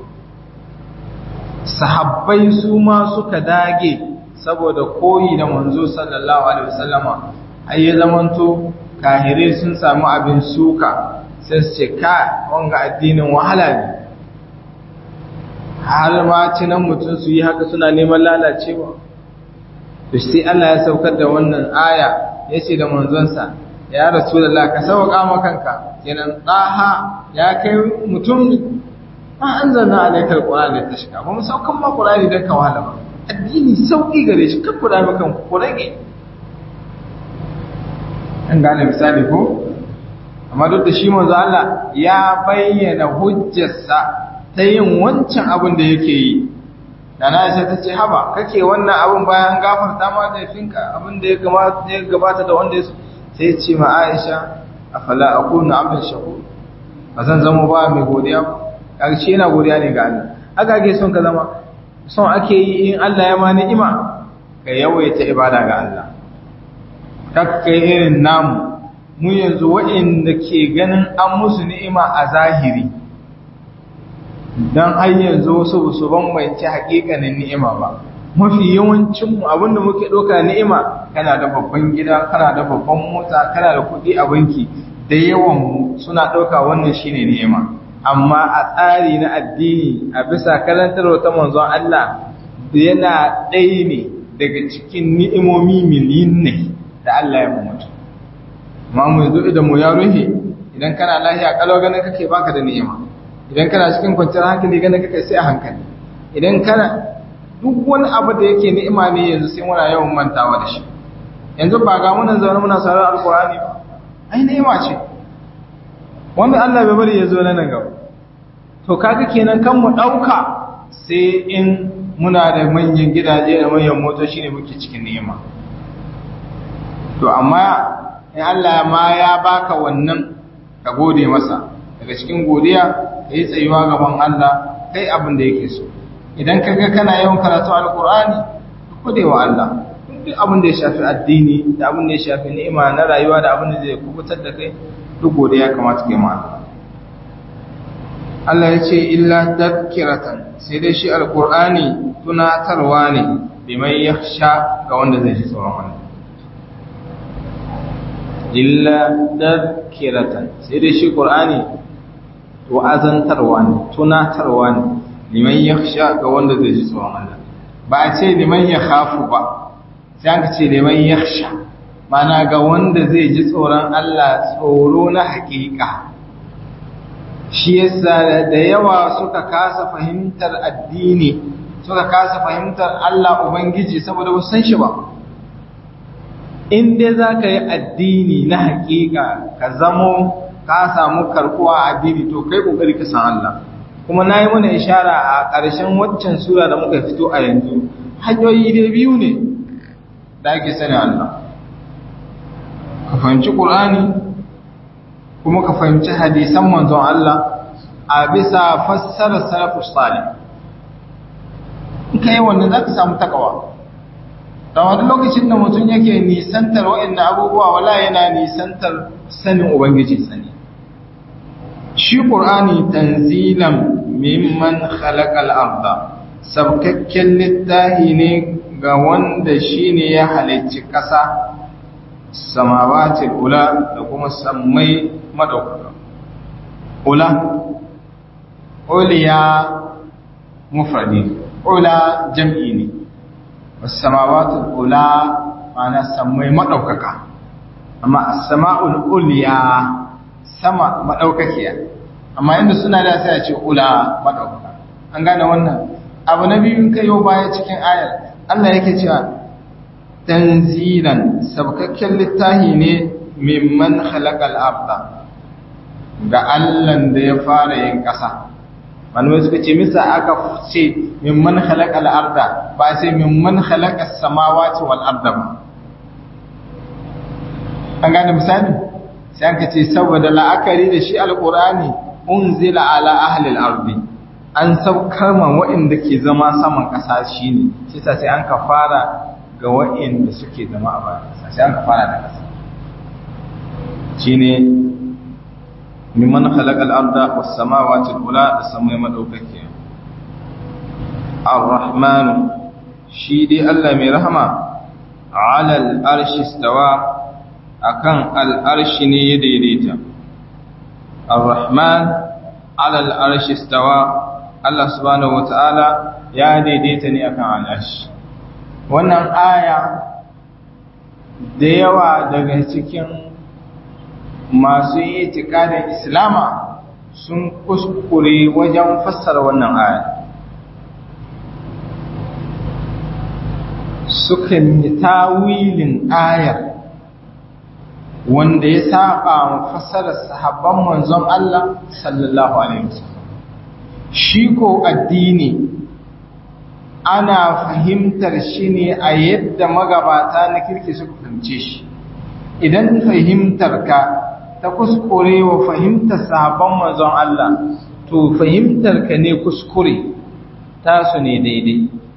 Speaker 1: sahabbai su ma suka dage saboda koyi da manzo sallallahu alaihi wasallama ai ya zamanto kahire sun samu abin suka sai su ce ka wanga addinin wahala ne har ma cinan mutum su yi haka suna neman lalacewa to sai Allah ya saukar da wannan aya ya ce da manzonsa ya rasulullah ka sauka ma kanka kenan daha ya kai mutum ma anzalna alayka alqur'ana litashqa ba mu saukan ma qur'ani dan ka wahala ba addini sauƙi gare shi kan kuɗa makan ku rage an gane misali ko amma duk da shi manzo Allah ya bayyana hujjarsa ta yin wancan abin da yake yi da na Aisha ta ce haba kake wannan abin bayan gafarta ma da finka abin da ya gabata ya gabata da wanda ya sai ya ce ma Aisha afala akunu abdan shakur ba zan zama ba mai godiya ba kaga shi yana godiya ne ga Allah haka ake son ka zama son ake yi in Allah ya ma ni'ima ka yawaita ibada ga Allah kakkai irin namu mu yanzu waɗanda ke ganin an musu ni'ima a zahiri don har yanzu wasu su bambance haƙiƙanin ni'ima ba mafi yawancinmu abinda muke ɗauka ni'ima kana da babban gida kana da babban mota kana da kuɗi a banki da yawan suna ɗauka wannan shine ni'ima amma a tsari na addini a bisa karantarwa ta manzon Allah yana ɗaya ne daga cikin ni'imomi miliyin ne da Allah ya mutu amma mu yanzu idan mu ya ruhe idan kana lafiya kalau ganin kake baka da ni'ima idan kana cikin kwanciyar hankali ganin kake sai a hankali idan kana duk wani abu da yake ni'ima ne yanzu sai muna yawan mantawa da shi yanzu ba ga munan zaune muna sarar alkur'ani ba ai ni'ima ce wanda Allah bai bari ya zo nan gaba to kaga kenan kan mu dauka sai in muna da manyan gidaje da manyan motoci ne muke cikin ni'ima to amma in Allah ma ya baka wannan ka gode masa daga cikin godiya ka yi tsayuwa gaban Allah kai abin da yake so idan ka ga kana yawan karatu alkur'ani ka gode wa Allah duk abin da ya shafi addini da abin da ya shafi ni'ima na rayuwa da abin da zai kubutar da kai duk godiya kamata kai ma Allah ya ce illa tadhkiratan sai dai shi alkur'ani tunatarwa ne biman yakhsha ga wanda zai ji tsoron Allah illa tadhkiratan sai dai shi qur'ani wa'azantarwa ne tunatarwa ne liman yakhsha ga wanda zai ji tsoron Allah ba a ce liman yakhafu ba sai aka ce liman yakhsha mana ga wanda zai ji tsoron Allah tsoro na hakika shi yasa da yawa suka kasa fahimtar addini suka kasa fahimtar Allah ubangiji saboda ba san shi ba in dai za ka yi addini na hakika ka zamo ka samu karkuwa a addini to kai kokari ka san Allah kuma nayi mana ishara a ƙarshen waccan sura da muka fito a yanzu hanyoyi dai biyu ne da ake sani Allah ka fahimci Qur'ani kuma ka fahimci hadisan manzon Allah a bisa fassarar salafus salih in kai wannan zaka samu takawa da wani lokacin da mutum yake nisantar waɗannan abubuwa wala yana nisantar sanin ubangiji sani shi ƙur'ani tanzilan mimman khalaqal arda sabkakken littahi ne ga wanda shine ya halicci ƙasa samawati ula da kuma sammai madaukaka ula uliya mufradi ula jam'i ne wasamawatu ula ma'ana sammai madaukaka amma as-sama'ul ulya sama madaukakiya amma inda suna da sai a ce ula madaukaka an gane wannan abu na biyu kai yau baya cikin ayar Allah yake cewa tanzilan sabkakken littahi ne mimman khalaqal arda ga Allah da ya fara yin ƙasa manuwa suka ce misa aka ce mimman khalaqal arda ba sai mimman khalaqas samawati wal arda ba an gane misali sai an ce saboda la'akari da shi alqur'ani unzila ala ahli al-ardi an saukar man waɗanda ke zama saman ƙasa shine shi sa sai an ka fara ga waɗanda suke zama a bayan ƙasa sai an ka fara da ƙasa shine mimman khalaqal arda was samawati al-ula da samai madaukake ar-rahman shi dai Allah mai rahama ala al-arshi istawa akan al-arshi ne ya daidaita ar-rahman ala al-arshi istawa Allah subhanahu wata'ala ya daidaita ne akan al-arshi wannan aya da yawa daga cikin masu yi itikadin islama sun kuskure wajen fassara wannan aya sukan yi tawilin ayar wanda ya saba fassarar sahabban manzon Allah sallallahu alaihi wasallam shi ko addini ana fahimtar shi ne a yadda magabata na kirki suka fahimce shi idan fahimtar ka ta kuskure wa fahimtar sahabban manzon Allah to fahimtar ka ne kuskure tasu ne daidai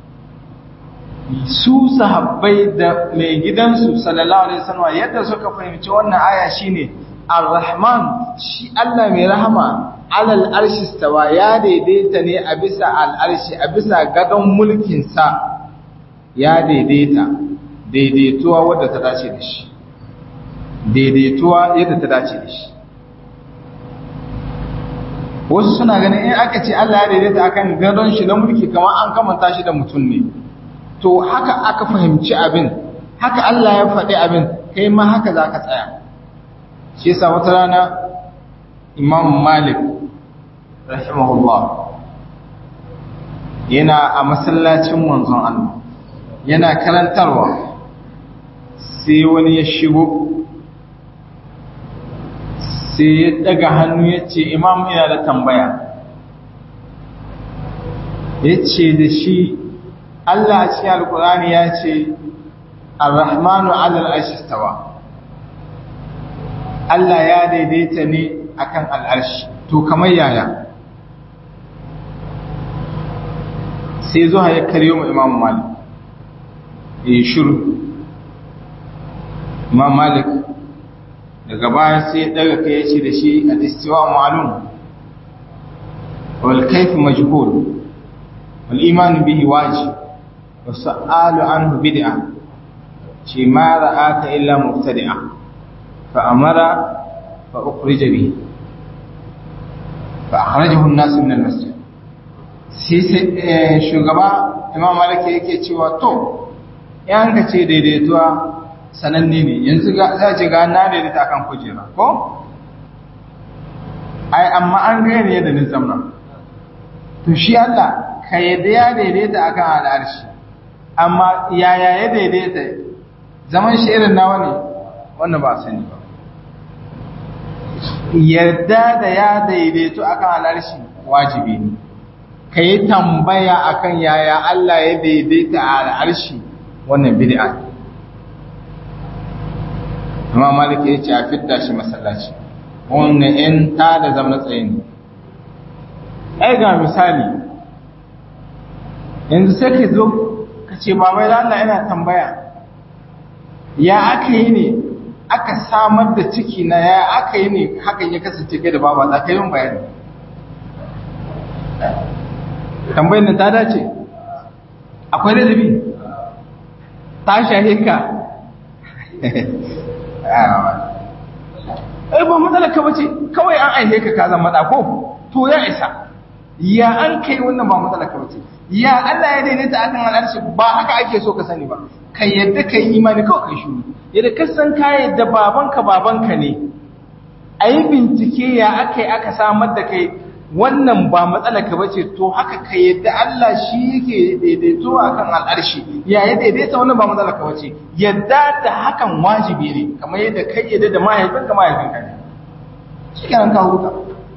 Speaker 1: su sahabbai da mai gidansu sallallahu alaihi wasallam yadda suka fahimci wannan aya shine ar-rahman shi Allah mai rahama alal arshi stawa ya daidaita ne a bisa al'arshi a bisa gadon mulkin sa ya daidaita daidaituwa wadda ta dace da shi daidaituwa yadda ta dace da shi wasu suna ganin in aka ce Allah ya daidaita akan gadon shi na mulki kamar an kamanta shi da mutum ne to haka aka fahimci abin haka Allah ya faɗi abin kai ma haka za ka tsaya shi yasa wata rana imam malik rahimahullah yana a masallacin manzon Allah yana karantarwa sai wani ya shigo sai ya daga hannu ya ce imam ina da tambaya ya ce da shi Allah a cikin alkurani ya ce ar-rahmanu alal ashistawa Allah ya daidaita ne akan al'arshi to kamar yaya sai zuwa ya karyo mu imam malik ya shiru imam malik daga baya sai ya daga kai ya ce da shi al-istiwa ma'lum wal kayf majhul wal iman bihi wajib wa su'alu anhu bid'a shi ma ra'aka illa mubtadi'a fa amara fa ukhrija bihi fa akhrajahu an-nas min al-masjid sai shugaba imam malik yake cewa to yan ka ce daidaituwa sananne ne yanzu za ce ga na daidaita akan kujera ko ai amma an gaya ne yadda ni zamna to shi Allah ka yadda ya daidaita akan al'arshi amma yaya ya daidaita zaman shi irin nawa ne wannan ba sani ba yadda da ya daidaito akan al'arshi wajibi ne ka yi tambaya akan yaya Allah ya daidaita a al'arshi wannan bid'a ne amma maliki ya ce a fidda shi masallaci wannan in ta da zama tsaye ne ai ga misali yanzu sai ka zo ka ce babai da Allah yana tambaya ya aka yi ne aka samar da ciki na ya aka yi ne hakan ya kasance kai da baba za ka yi bayani tambayin nan ta dace akwai ladabi ta shahe ka ai ba matsala ka bace kawai an aihe ka ka zama ko to ya isa ya an kai wannan ba matsala ka bace ya Allah ya daidaita akan al'arshi ba haka ake so ka sani ba kai yadda kai imani kawai kai shuru yadda ka san ka yadda babanka babanka ne ayi bincike ya akai aka samar da kai wannan ba matsala ka bace to haka ka yadda Allah shi yake daidaito akan al'arshi ya ya daidaita wannan ba matsala ka bace yadda da hakan wajibi ne kamar yadda kai yadda da mahaifinka mahaifinka ne shi kenan ka huta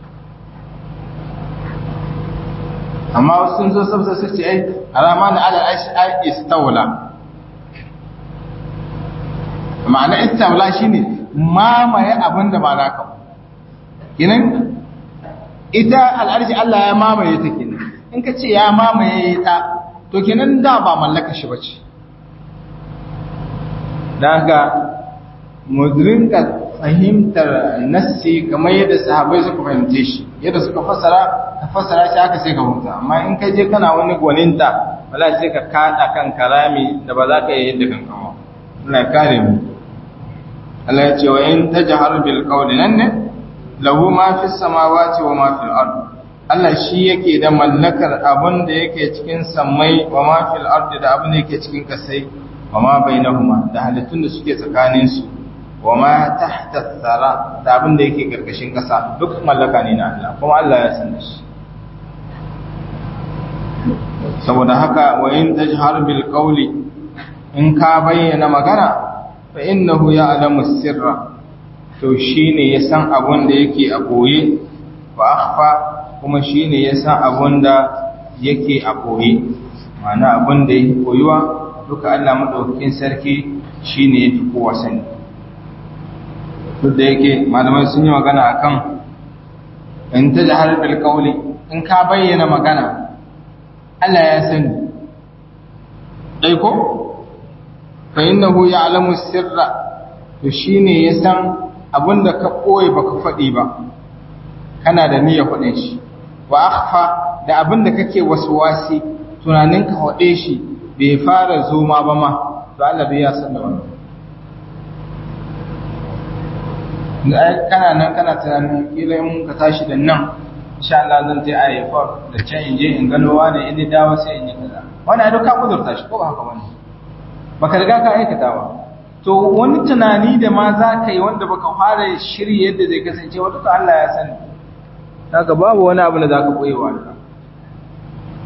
Speaker 1: amma wasu sun zo sabsa su ce ai alama na ala arshi ai istawla ma'ana istawla shine mamaye abin da ba naka kenan ita al'arshi Allah ya mamaye ta kenan in ka ce ya mamaye ta to kenan da ba mallaka shi bace daga mudrinka fahimtar nassi kamar yadda sahabbai suka fahimce shi yadda suka fassara ka fassara shi haka sai ka huta amma in ka je kana wani gwaninta wala sai ka kada kan karami da ba za ka yi yadda kan kawo Allah ya kare mu Allah ya ce wa in tajhar bil qawli nan ne lahu ma fi samawati wa ma fil ard Allah shi yake da mallakar abin da yake cikin samai wa ma fil ard da abin da yake cikin kasai wa ma bainahuma da halittun da suke tsakanin su wa ma tahta thara da abin da yake karkashin kasa duk mallaka ne na Allah kuma Allah ya san shi saboda haka wa in tajhar bil qawli in ka bayyana magana fa innahu ya'lamu sirra to shi ne ya san abin da yake a ɓoye ba akhfa kuma shi ne ya san abin da yake a ɓoye ma'ana abin da yake koyuwa duka Allah maɗaukakin sarki shi ne ya fi kowa sani duk da yake malamai sun yi magana akan in ta jahar bil qawli in ka bayyana magana Allah ya sani dai ko fa innahu ya'lamu sirra to shine ya san abinda ka ɓoye baka faɗi ba kana da niyyar faɗin shi wa akhfa da abinda kake waswasi tunanin ka faɗe shi bai fara zoma ba ma to Allah bai ya san da wannan kana nan kana tunanin kila in ka tashi da nan insha Allah zan je IFR da can in je in gano wani in dawo sai in yi kaza wannan duk ka kudurta shi ko ba haka bane baka riga ka aikata ba to wani tunani da ma za ka yi wanda baka fara shiri yadda zai kasance wata ka Allah ya sani daga babu wani abu da za ka koyi wa Allah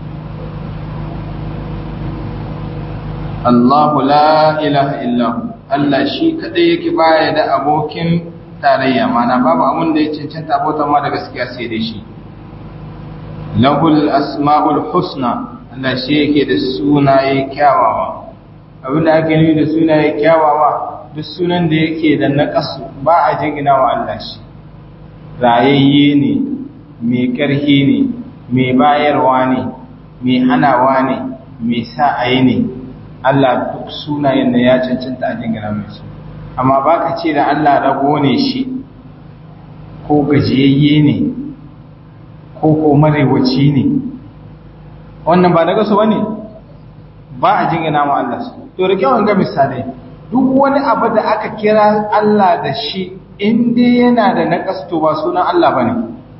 Speaker 1: Allahu la ilaha illahu Allah shi kadai yake baya da abokin tarayya mana babu abin da ya cancanta bauta ma da gaskiya sai dai shi lahul asma'ul husna Allah shi yake da sunaye kyawawa abin da ake nufi da sunaye kyawawa duk sunan da yake da naqasu ba a jingina wa Allah shi rayayye ne mai ƙarfi ne mai bayarwa ne mai hanawa ne mai sa'ayi ne Allah duk sunayen da ya cancanta a jingina mai su amma ba ka ce da Allah rago ne shi ko gajiyayye ne ko ko marewaci ne wannan ba daga su ba ne ba a jingina ma Allah su to da kyawun ga misalai duk wani abu da aka kira Allah da shi inda yana da naƙasto ba sunan Allah ba ne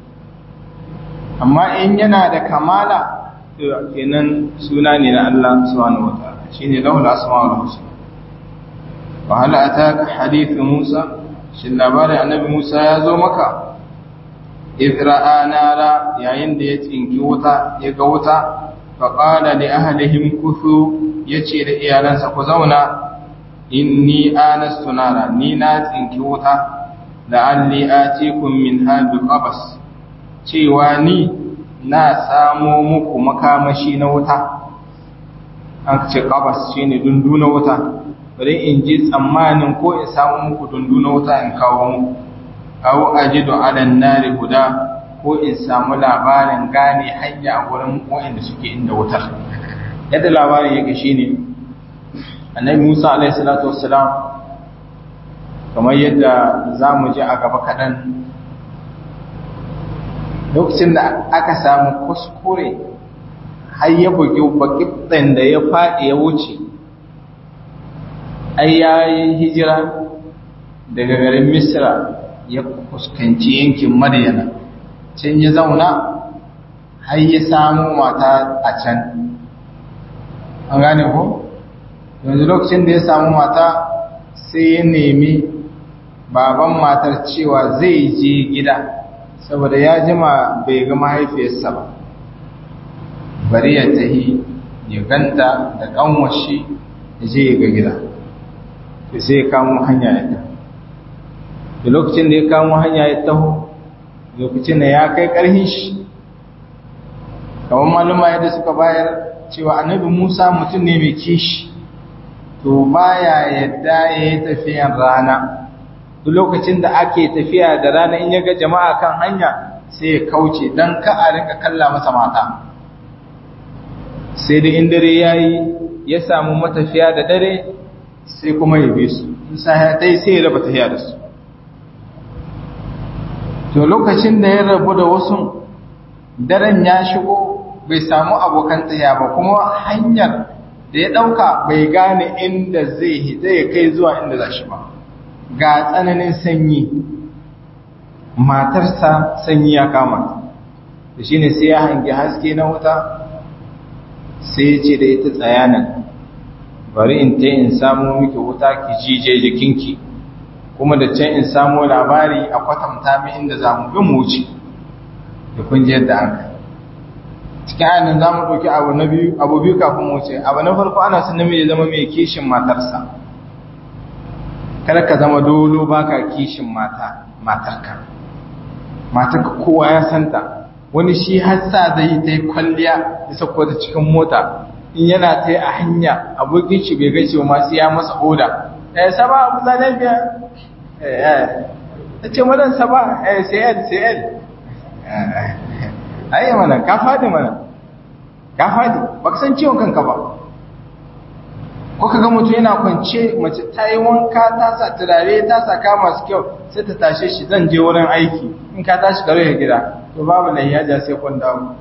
Speaker 1: amma in yana da kamala kenan suna ne na Allah subhanahu wa ta'ala shine lahul asma'ul husna wa hal ataka hadith Musa shin labarin annabi Musa ya zo maka idra nara yayin da ya tsinki wuta ya ga wuta fa qala li ahlihim kuthu yace da iyalansa ku zauna inni anastu nara ni na tsinki wuta la'alli atikum minha biqabas cewa ni na samo muku makamashi na wuta an ce qabas shine dundu na wuta bari in ji tsammanin ko in samu muku dundu na wuta in kawo muku aw ajidu ala nari huda ko in samu labarin gane hanya a gurin wanda suke inda wutar yadda labarin yake shine annabi Musa alaihi salatu wassalam kamar yadda za mu ji a gaba kaɗan lokacin da aka samu kuskure har ya bugi bakibɗin da ya faɗi ya wuce ai ya yi hijira daga garin misra ya fuskanci yankin maryana can ya zauna har ya samu mata a can an gane ko yanzu lokacin da ya samu mata sai ya nemi baban matar cewa zai je gida saboda ya jima bai ga mahaifiyarsa ba bari ya tahi ya ganta da kanwashi ya je ya ga gida to sai ya kamo hanya ya taho da lokacin da ya kamo hanya ya taho lokacin da ya kai ƙarhin shi kamar maluma yadda suka bayar cewa annabi musa mutum ne mai kishi to baya yadda ya yi tafiyan rana duk lokacin da ake tafiya da rana in yaga jama'a kan hanya sai ya kauce don ka a rinka kalla masa mata sai da in dare ya yi ya samu matafiya da dare sai kuma ya bi su in sa dai sai ya raba tafiya da su to lokacin da ya rabu da wasu daren ya shigo bai samu abokan tafiya ba kuma hanyar da ya ɗauka bai gane inda zai zai kai zuwa inda za shi ba ga tsananin sanyi matarsa sanyi ya kama da shi ne sai ya hangi haske na wuta sai ya ce da ita tsayanan bari in ta in samu miki wuta ki jije jikinki kuma da can in samu labari a kwatanta min inda za mu bi mu wuce da kun ji yadda an kai cikin ayyana za mu ɗauki abu na biyu abu biyu kafin mu wuce abu na farko ana son namiji zama mai kishin matarsa kada ka zama dolo baka kishin mata matarka matarka kowa ya santa wani shi hassa zai yi ta yi kwalliya ya sako ta cikin mota in yana ta yi a hanya abokin shi bai gaishe masu ya masa oda eh saba abu za lafiya eh ta ce madan saba eh sayar sayar ayi mana ka fadi mana ka fadi baka san ciwon kanka ba ko kaga mutum yana kwance mace ta yi wanka ta sa turare ta saka masu kyau sai ta tashe shi zan je wurin aiki in ka tashi karo ya gida to babu nan ya ja sai kun dawo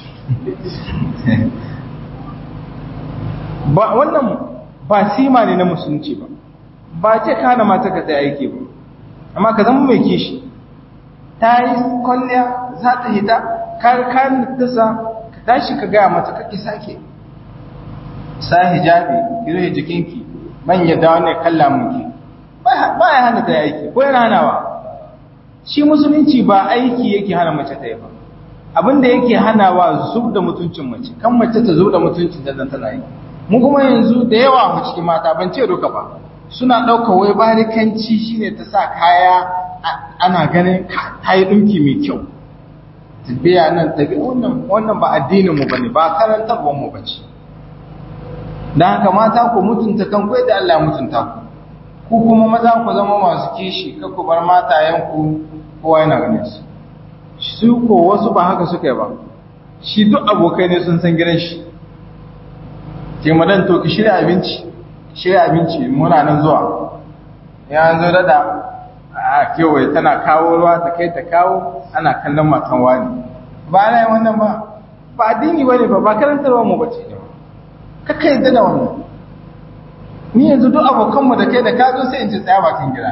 Speaker 1: ba wannan ba sima ne na musulunci ba ba ce ka hana mata ka tsaye aiki ba amma ka zama mai kishi ta yi kwalliya za ta hita kar kan tasa ka tashi ka gaya mata kake sake sa hijabi ki rufe jikinki man yadda wannan kalla muke ba ya hana ta yi aiki ko yana hanawa shi musulunci ba aiki yake hana mace ta yi ba abinda yake hanawa zub da mutuncin mace kan mace ta zub da mutuncin da zan tana yi mu kuma yanzu da yawa mu cikin mata ban ce duka ba suna ɗauka wai barikanci shine ta sa kaya ana ganin ta yi ɗinki mai kyau tafiya nan tafi wannan wannan ba addinin mu bane ba karantarwar mu bace dan haka mata ku mutunta kan kai da Allah mutunta ku ku kuma maza ku zama masu kishi kar ku bar matayen ku kowa yana ganin su su ko wasu ba haka suka yi ba shi duk abokai ne sun san gidan shi ke madan to ki shirya abinci shirya abinci muna nan zuwa ya zo dada a kewaye tana kawo ruwa ta kai ta kawo ana kallon matan wani ba na yi wannan ba ba addini ba ne ba ba karantarwa mu bace ne kaka yadda da wannan ni yanzu duk abokanmu da kai da ka zo sai in ci tsaya bakin gida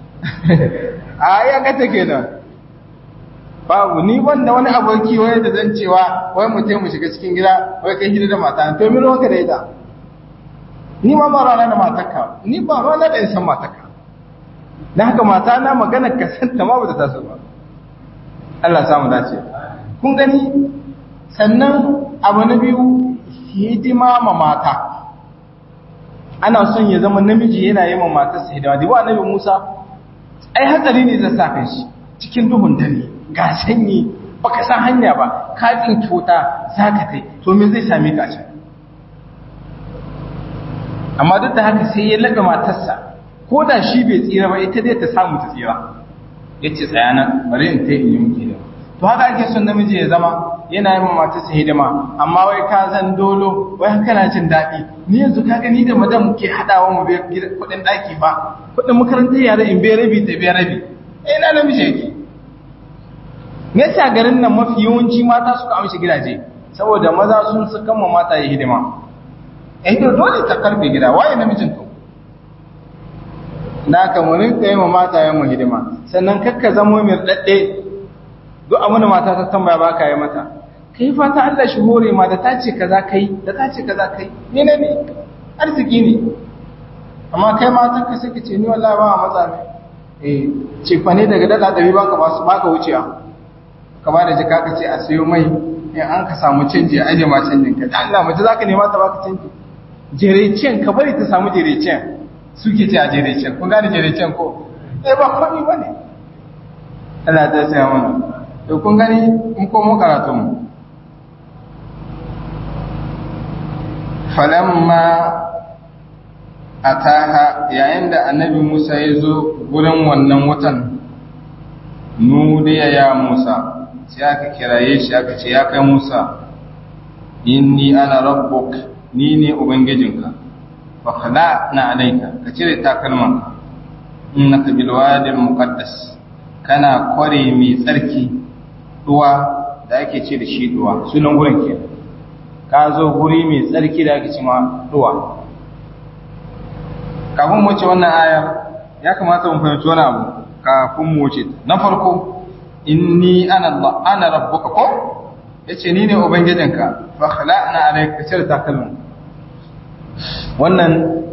Speaker 1: a ya ga take nan babu ni wanda wani aboki wai da zan cewa wai mu mu shiga cikin gida wai kai gida da mata to min wanka da ita ni ma ba rana da matarka ni ba rana da san matarka dan haka mata na magana ka san ta ma bata taso ba Allah samu dace kun gani sannan abu na biyu hidima ma mata ana son ya zama namiji yana yi ma matarsa hidima da ba annabi Musa ai hatsari ne zai sa kan shi cikin duhun dare ga sanyi baka san hanya ba ka tsinki wuta za ka kai to me zai same ka can amma duk da haka sai ya laga matarsa ko da shi bai tsira ba ita dai ta samu ta tsira ya ce tsaya nan bari in ta yi muke da to haka ake son namiji ya zama yana yi matarsa hidima amma wai ka zan dolo wai haka na jin daɗi ni yanzu ka gani da madam ke haɗawa mu biya kuɗin ɗaki ba kuɗin makarantar yare in biya rabi ta biya rabi eh na namiji yake me yasa garin nan mafi yawanci mata suka amshi gidaje saboda maza sun su kama mata yi hidima eh to dole ta karfe gida waye namijin to da ka mu rinka yi ma mata yan mu hidima sannan kakka zamo mai dadde duk abin da mata ta tambaya ba ka yi mata kai fata Allah shi hore ma da ta ce kaza kai da ta ce kaza kai ne ne ne arziki ne amma kai mata ka sake ce ni wallahi ba a matsa ne eh ce fa ne daga dala ɗari baka ba su baka wucewa ka ba da jika ka ce a sayo mai in an ka samu canji a aje ma canjin ka Allah mace zaka nema ta baka canji jerecen ka bari ta samu jerecen suke ce a jerecen kun gane jerecen ko eh ba komai bane Allah ta sai mana to kun gani mun komo karatu mu falamma ataha yayin da annabi Musa ya zo gurin wannan wutan nudiya ya Musa sai aka kiraye shi aka ce ya kai Musa inni ana rabbuk ni ne ubangijinka fa khala na alaika ka cire takalmanka innaka bil wadi al muqaddas kana kware mai tsarki duwa da ake ce da shi duwa sunan gurin ke ka zo guri mai tsarki da ake ce ma duwa kafin mu wuce wannan aya ya kamata mu fahimci wani abu kafin mu wuce na farko inni ana Allah ana rabbuka ko yace ni ne ubangijinka fa khala'na alayka cire takalmin wannan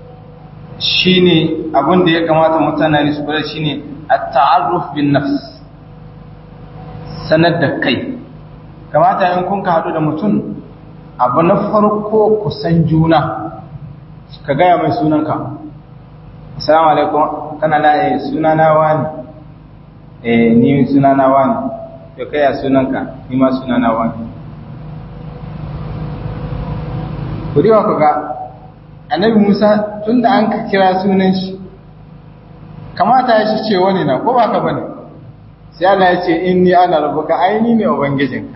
Speaker 1: shine abin da ya kamata mutane su bada shine at-ta'arruf bin nafs sanar da kai kamata in kun ka hadu da mutum abu na farko ku san juna ka gaya mai sunanka assalamu alaikum kana la eh sunana wani eh ni sunana wani to kai ya sunanka ni ma sunana wani ku diwa ku ga annabi Musa tunda an ka kira sunan shi kamata ya shi ce wani na ko ba ka bane sai Allah ya ce inni ana rabbuka aini ne ubangijinka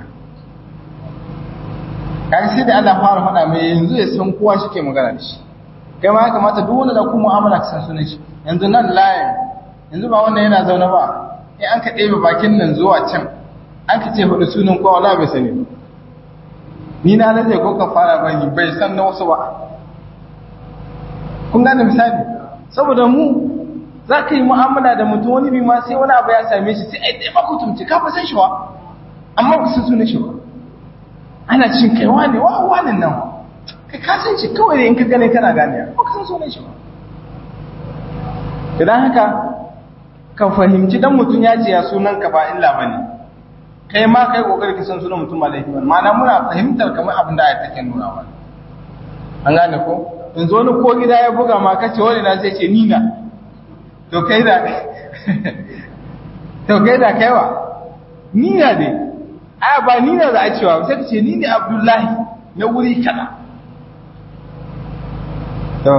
Speaker 1: kai sai da Allah fara faɗa mai yanzu ya san kowa shi ke magana da shi kai ma ya kamata duk wanda da ku mu'amala ka san sunan shi yanzu nan layin yanzu ba wannan yana zaune ba in an ka ɗebe bakin nan zuwa can an ka ce hudu sunan kowa wala bai sani ni na lalle ko ka fara bani bai san na wasu ba kun gane misali saboda mu za ka yi mu'amala da mutum wani bi ma sai wani abu ya same shi sai ai ɗaya ba ku tumci ka fa san shi wa amma ba san sunan shi ba ana cin kai wane wa wane nan kai ka san shi kawai da in ka gane kana gane ba ka san sunan shi ba idan haka ka fahimci dan mutum ya ce ya sunan ka ba illa bane kai ma kai kokari ka san sunan mutum ba laifi bane ma'ana muna fahimtar kamar abin da ayat take nuna wa an gane ko yanzu wani ko gida ya buga ma kace wani na sai ce nina to kai da to kai da kaiwa nina dai a ba nina za a cewa sai ka ce ni ne abdullahi na wuri kana to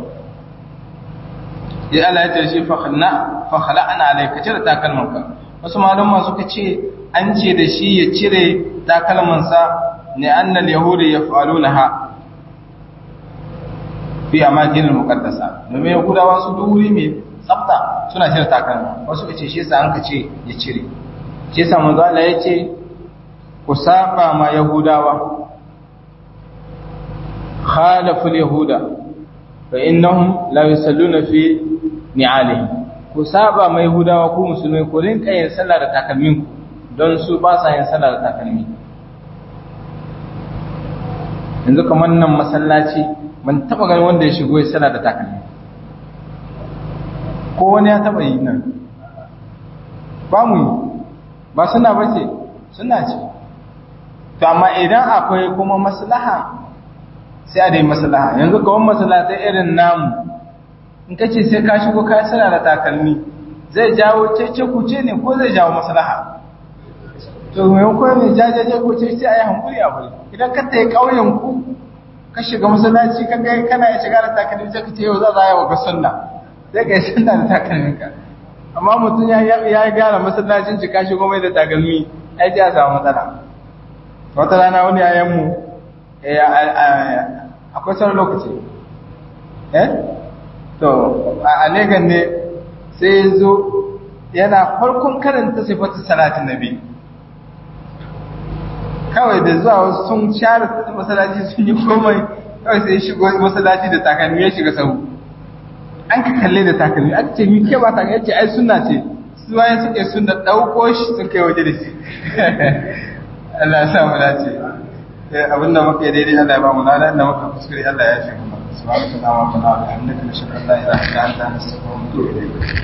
Speaker 1: ya Allah ya ce shi fa khalna fa khala'na alayka cire takalmanka wasu malama suka ce an ce da shi ya cire takalmansa ne annal yahudi yaf'alunaha fi amakin muqaddasa domin yahudawa su duk wuri mai tsafta suna cire takalma wasu kace shi yasa an ka ce ya cire shi yasa manzo Allah ya ce ku saba ma yahudawa khalafu yahuda fa innahum la yusalluna fi ni'alihim ku saba ma yahudawa ku musulmai ku rinka yin sallah da takalmin ku don su ba sa yin sallah da takalmi yanzu kamar nan masallaci ban taba ganin wanda ya shigo ya sallah da takalmi ko wani ya taba yi nan ba mu yi ba suna bace suna ce to amma idan akwai kuma maslaha sai a dai maslaha yanzu kawon maslaha ta irin namu in ka ce sai ka shigo ka sana da takalmi zai jawo cece kuce ne ko zai jawo maslaha to mai ko ne jajaje ko ce sai a yi hankuri a bari idan ka ta yi ƙauyen ku ka shiga masallaci ka ga kana ya shiga da takalmi sai ka ce yau za a yi wa ga sunna sai ka yi sunna da takalmin ka amma mutum ya ya gyara masallacin ci ka shigo mai da takalmi ai ji a samu matsala wata rana wani yayan mu akwai sauran lokaci eh to a Legas ne sai ya zo yana farkon karanta sifatu salatin nabi kawai da zuwa wasu sun share masallaci sun yi komai kawai sai ya shigo masallaci da takalmi ya shiga sahu an ka kalle da takalmi an ce mi ke ba takalmi ya ce ai suna ce su wayan suke sun da ɗauko shi sun kai waje da shi Allah ya sa mu dace abinda muka yi daidai Allah ya ba mu lada inda muka kuskure Allah ya fi mu subhanahu wa ta'ala wa bihamdika nashhadu an la ilaha illa anta nastaghfiruka wa natubu ilayk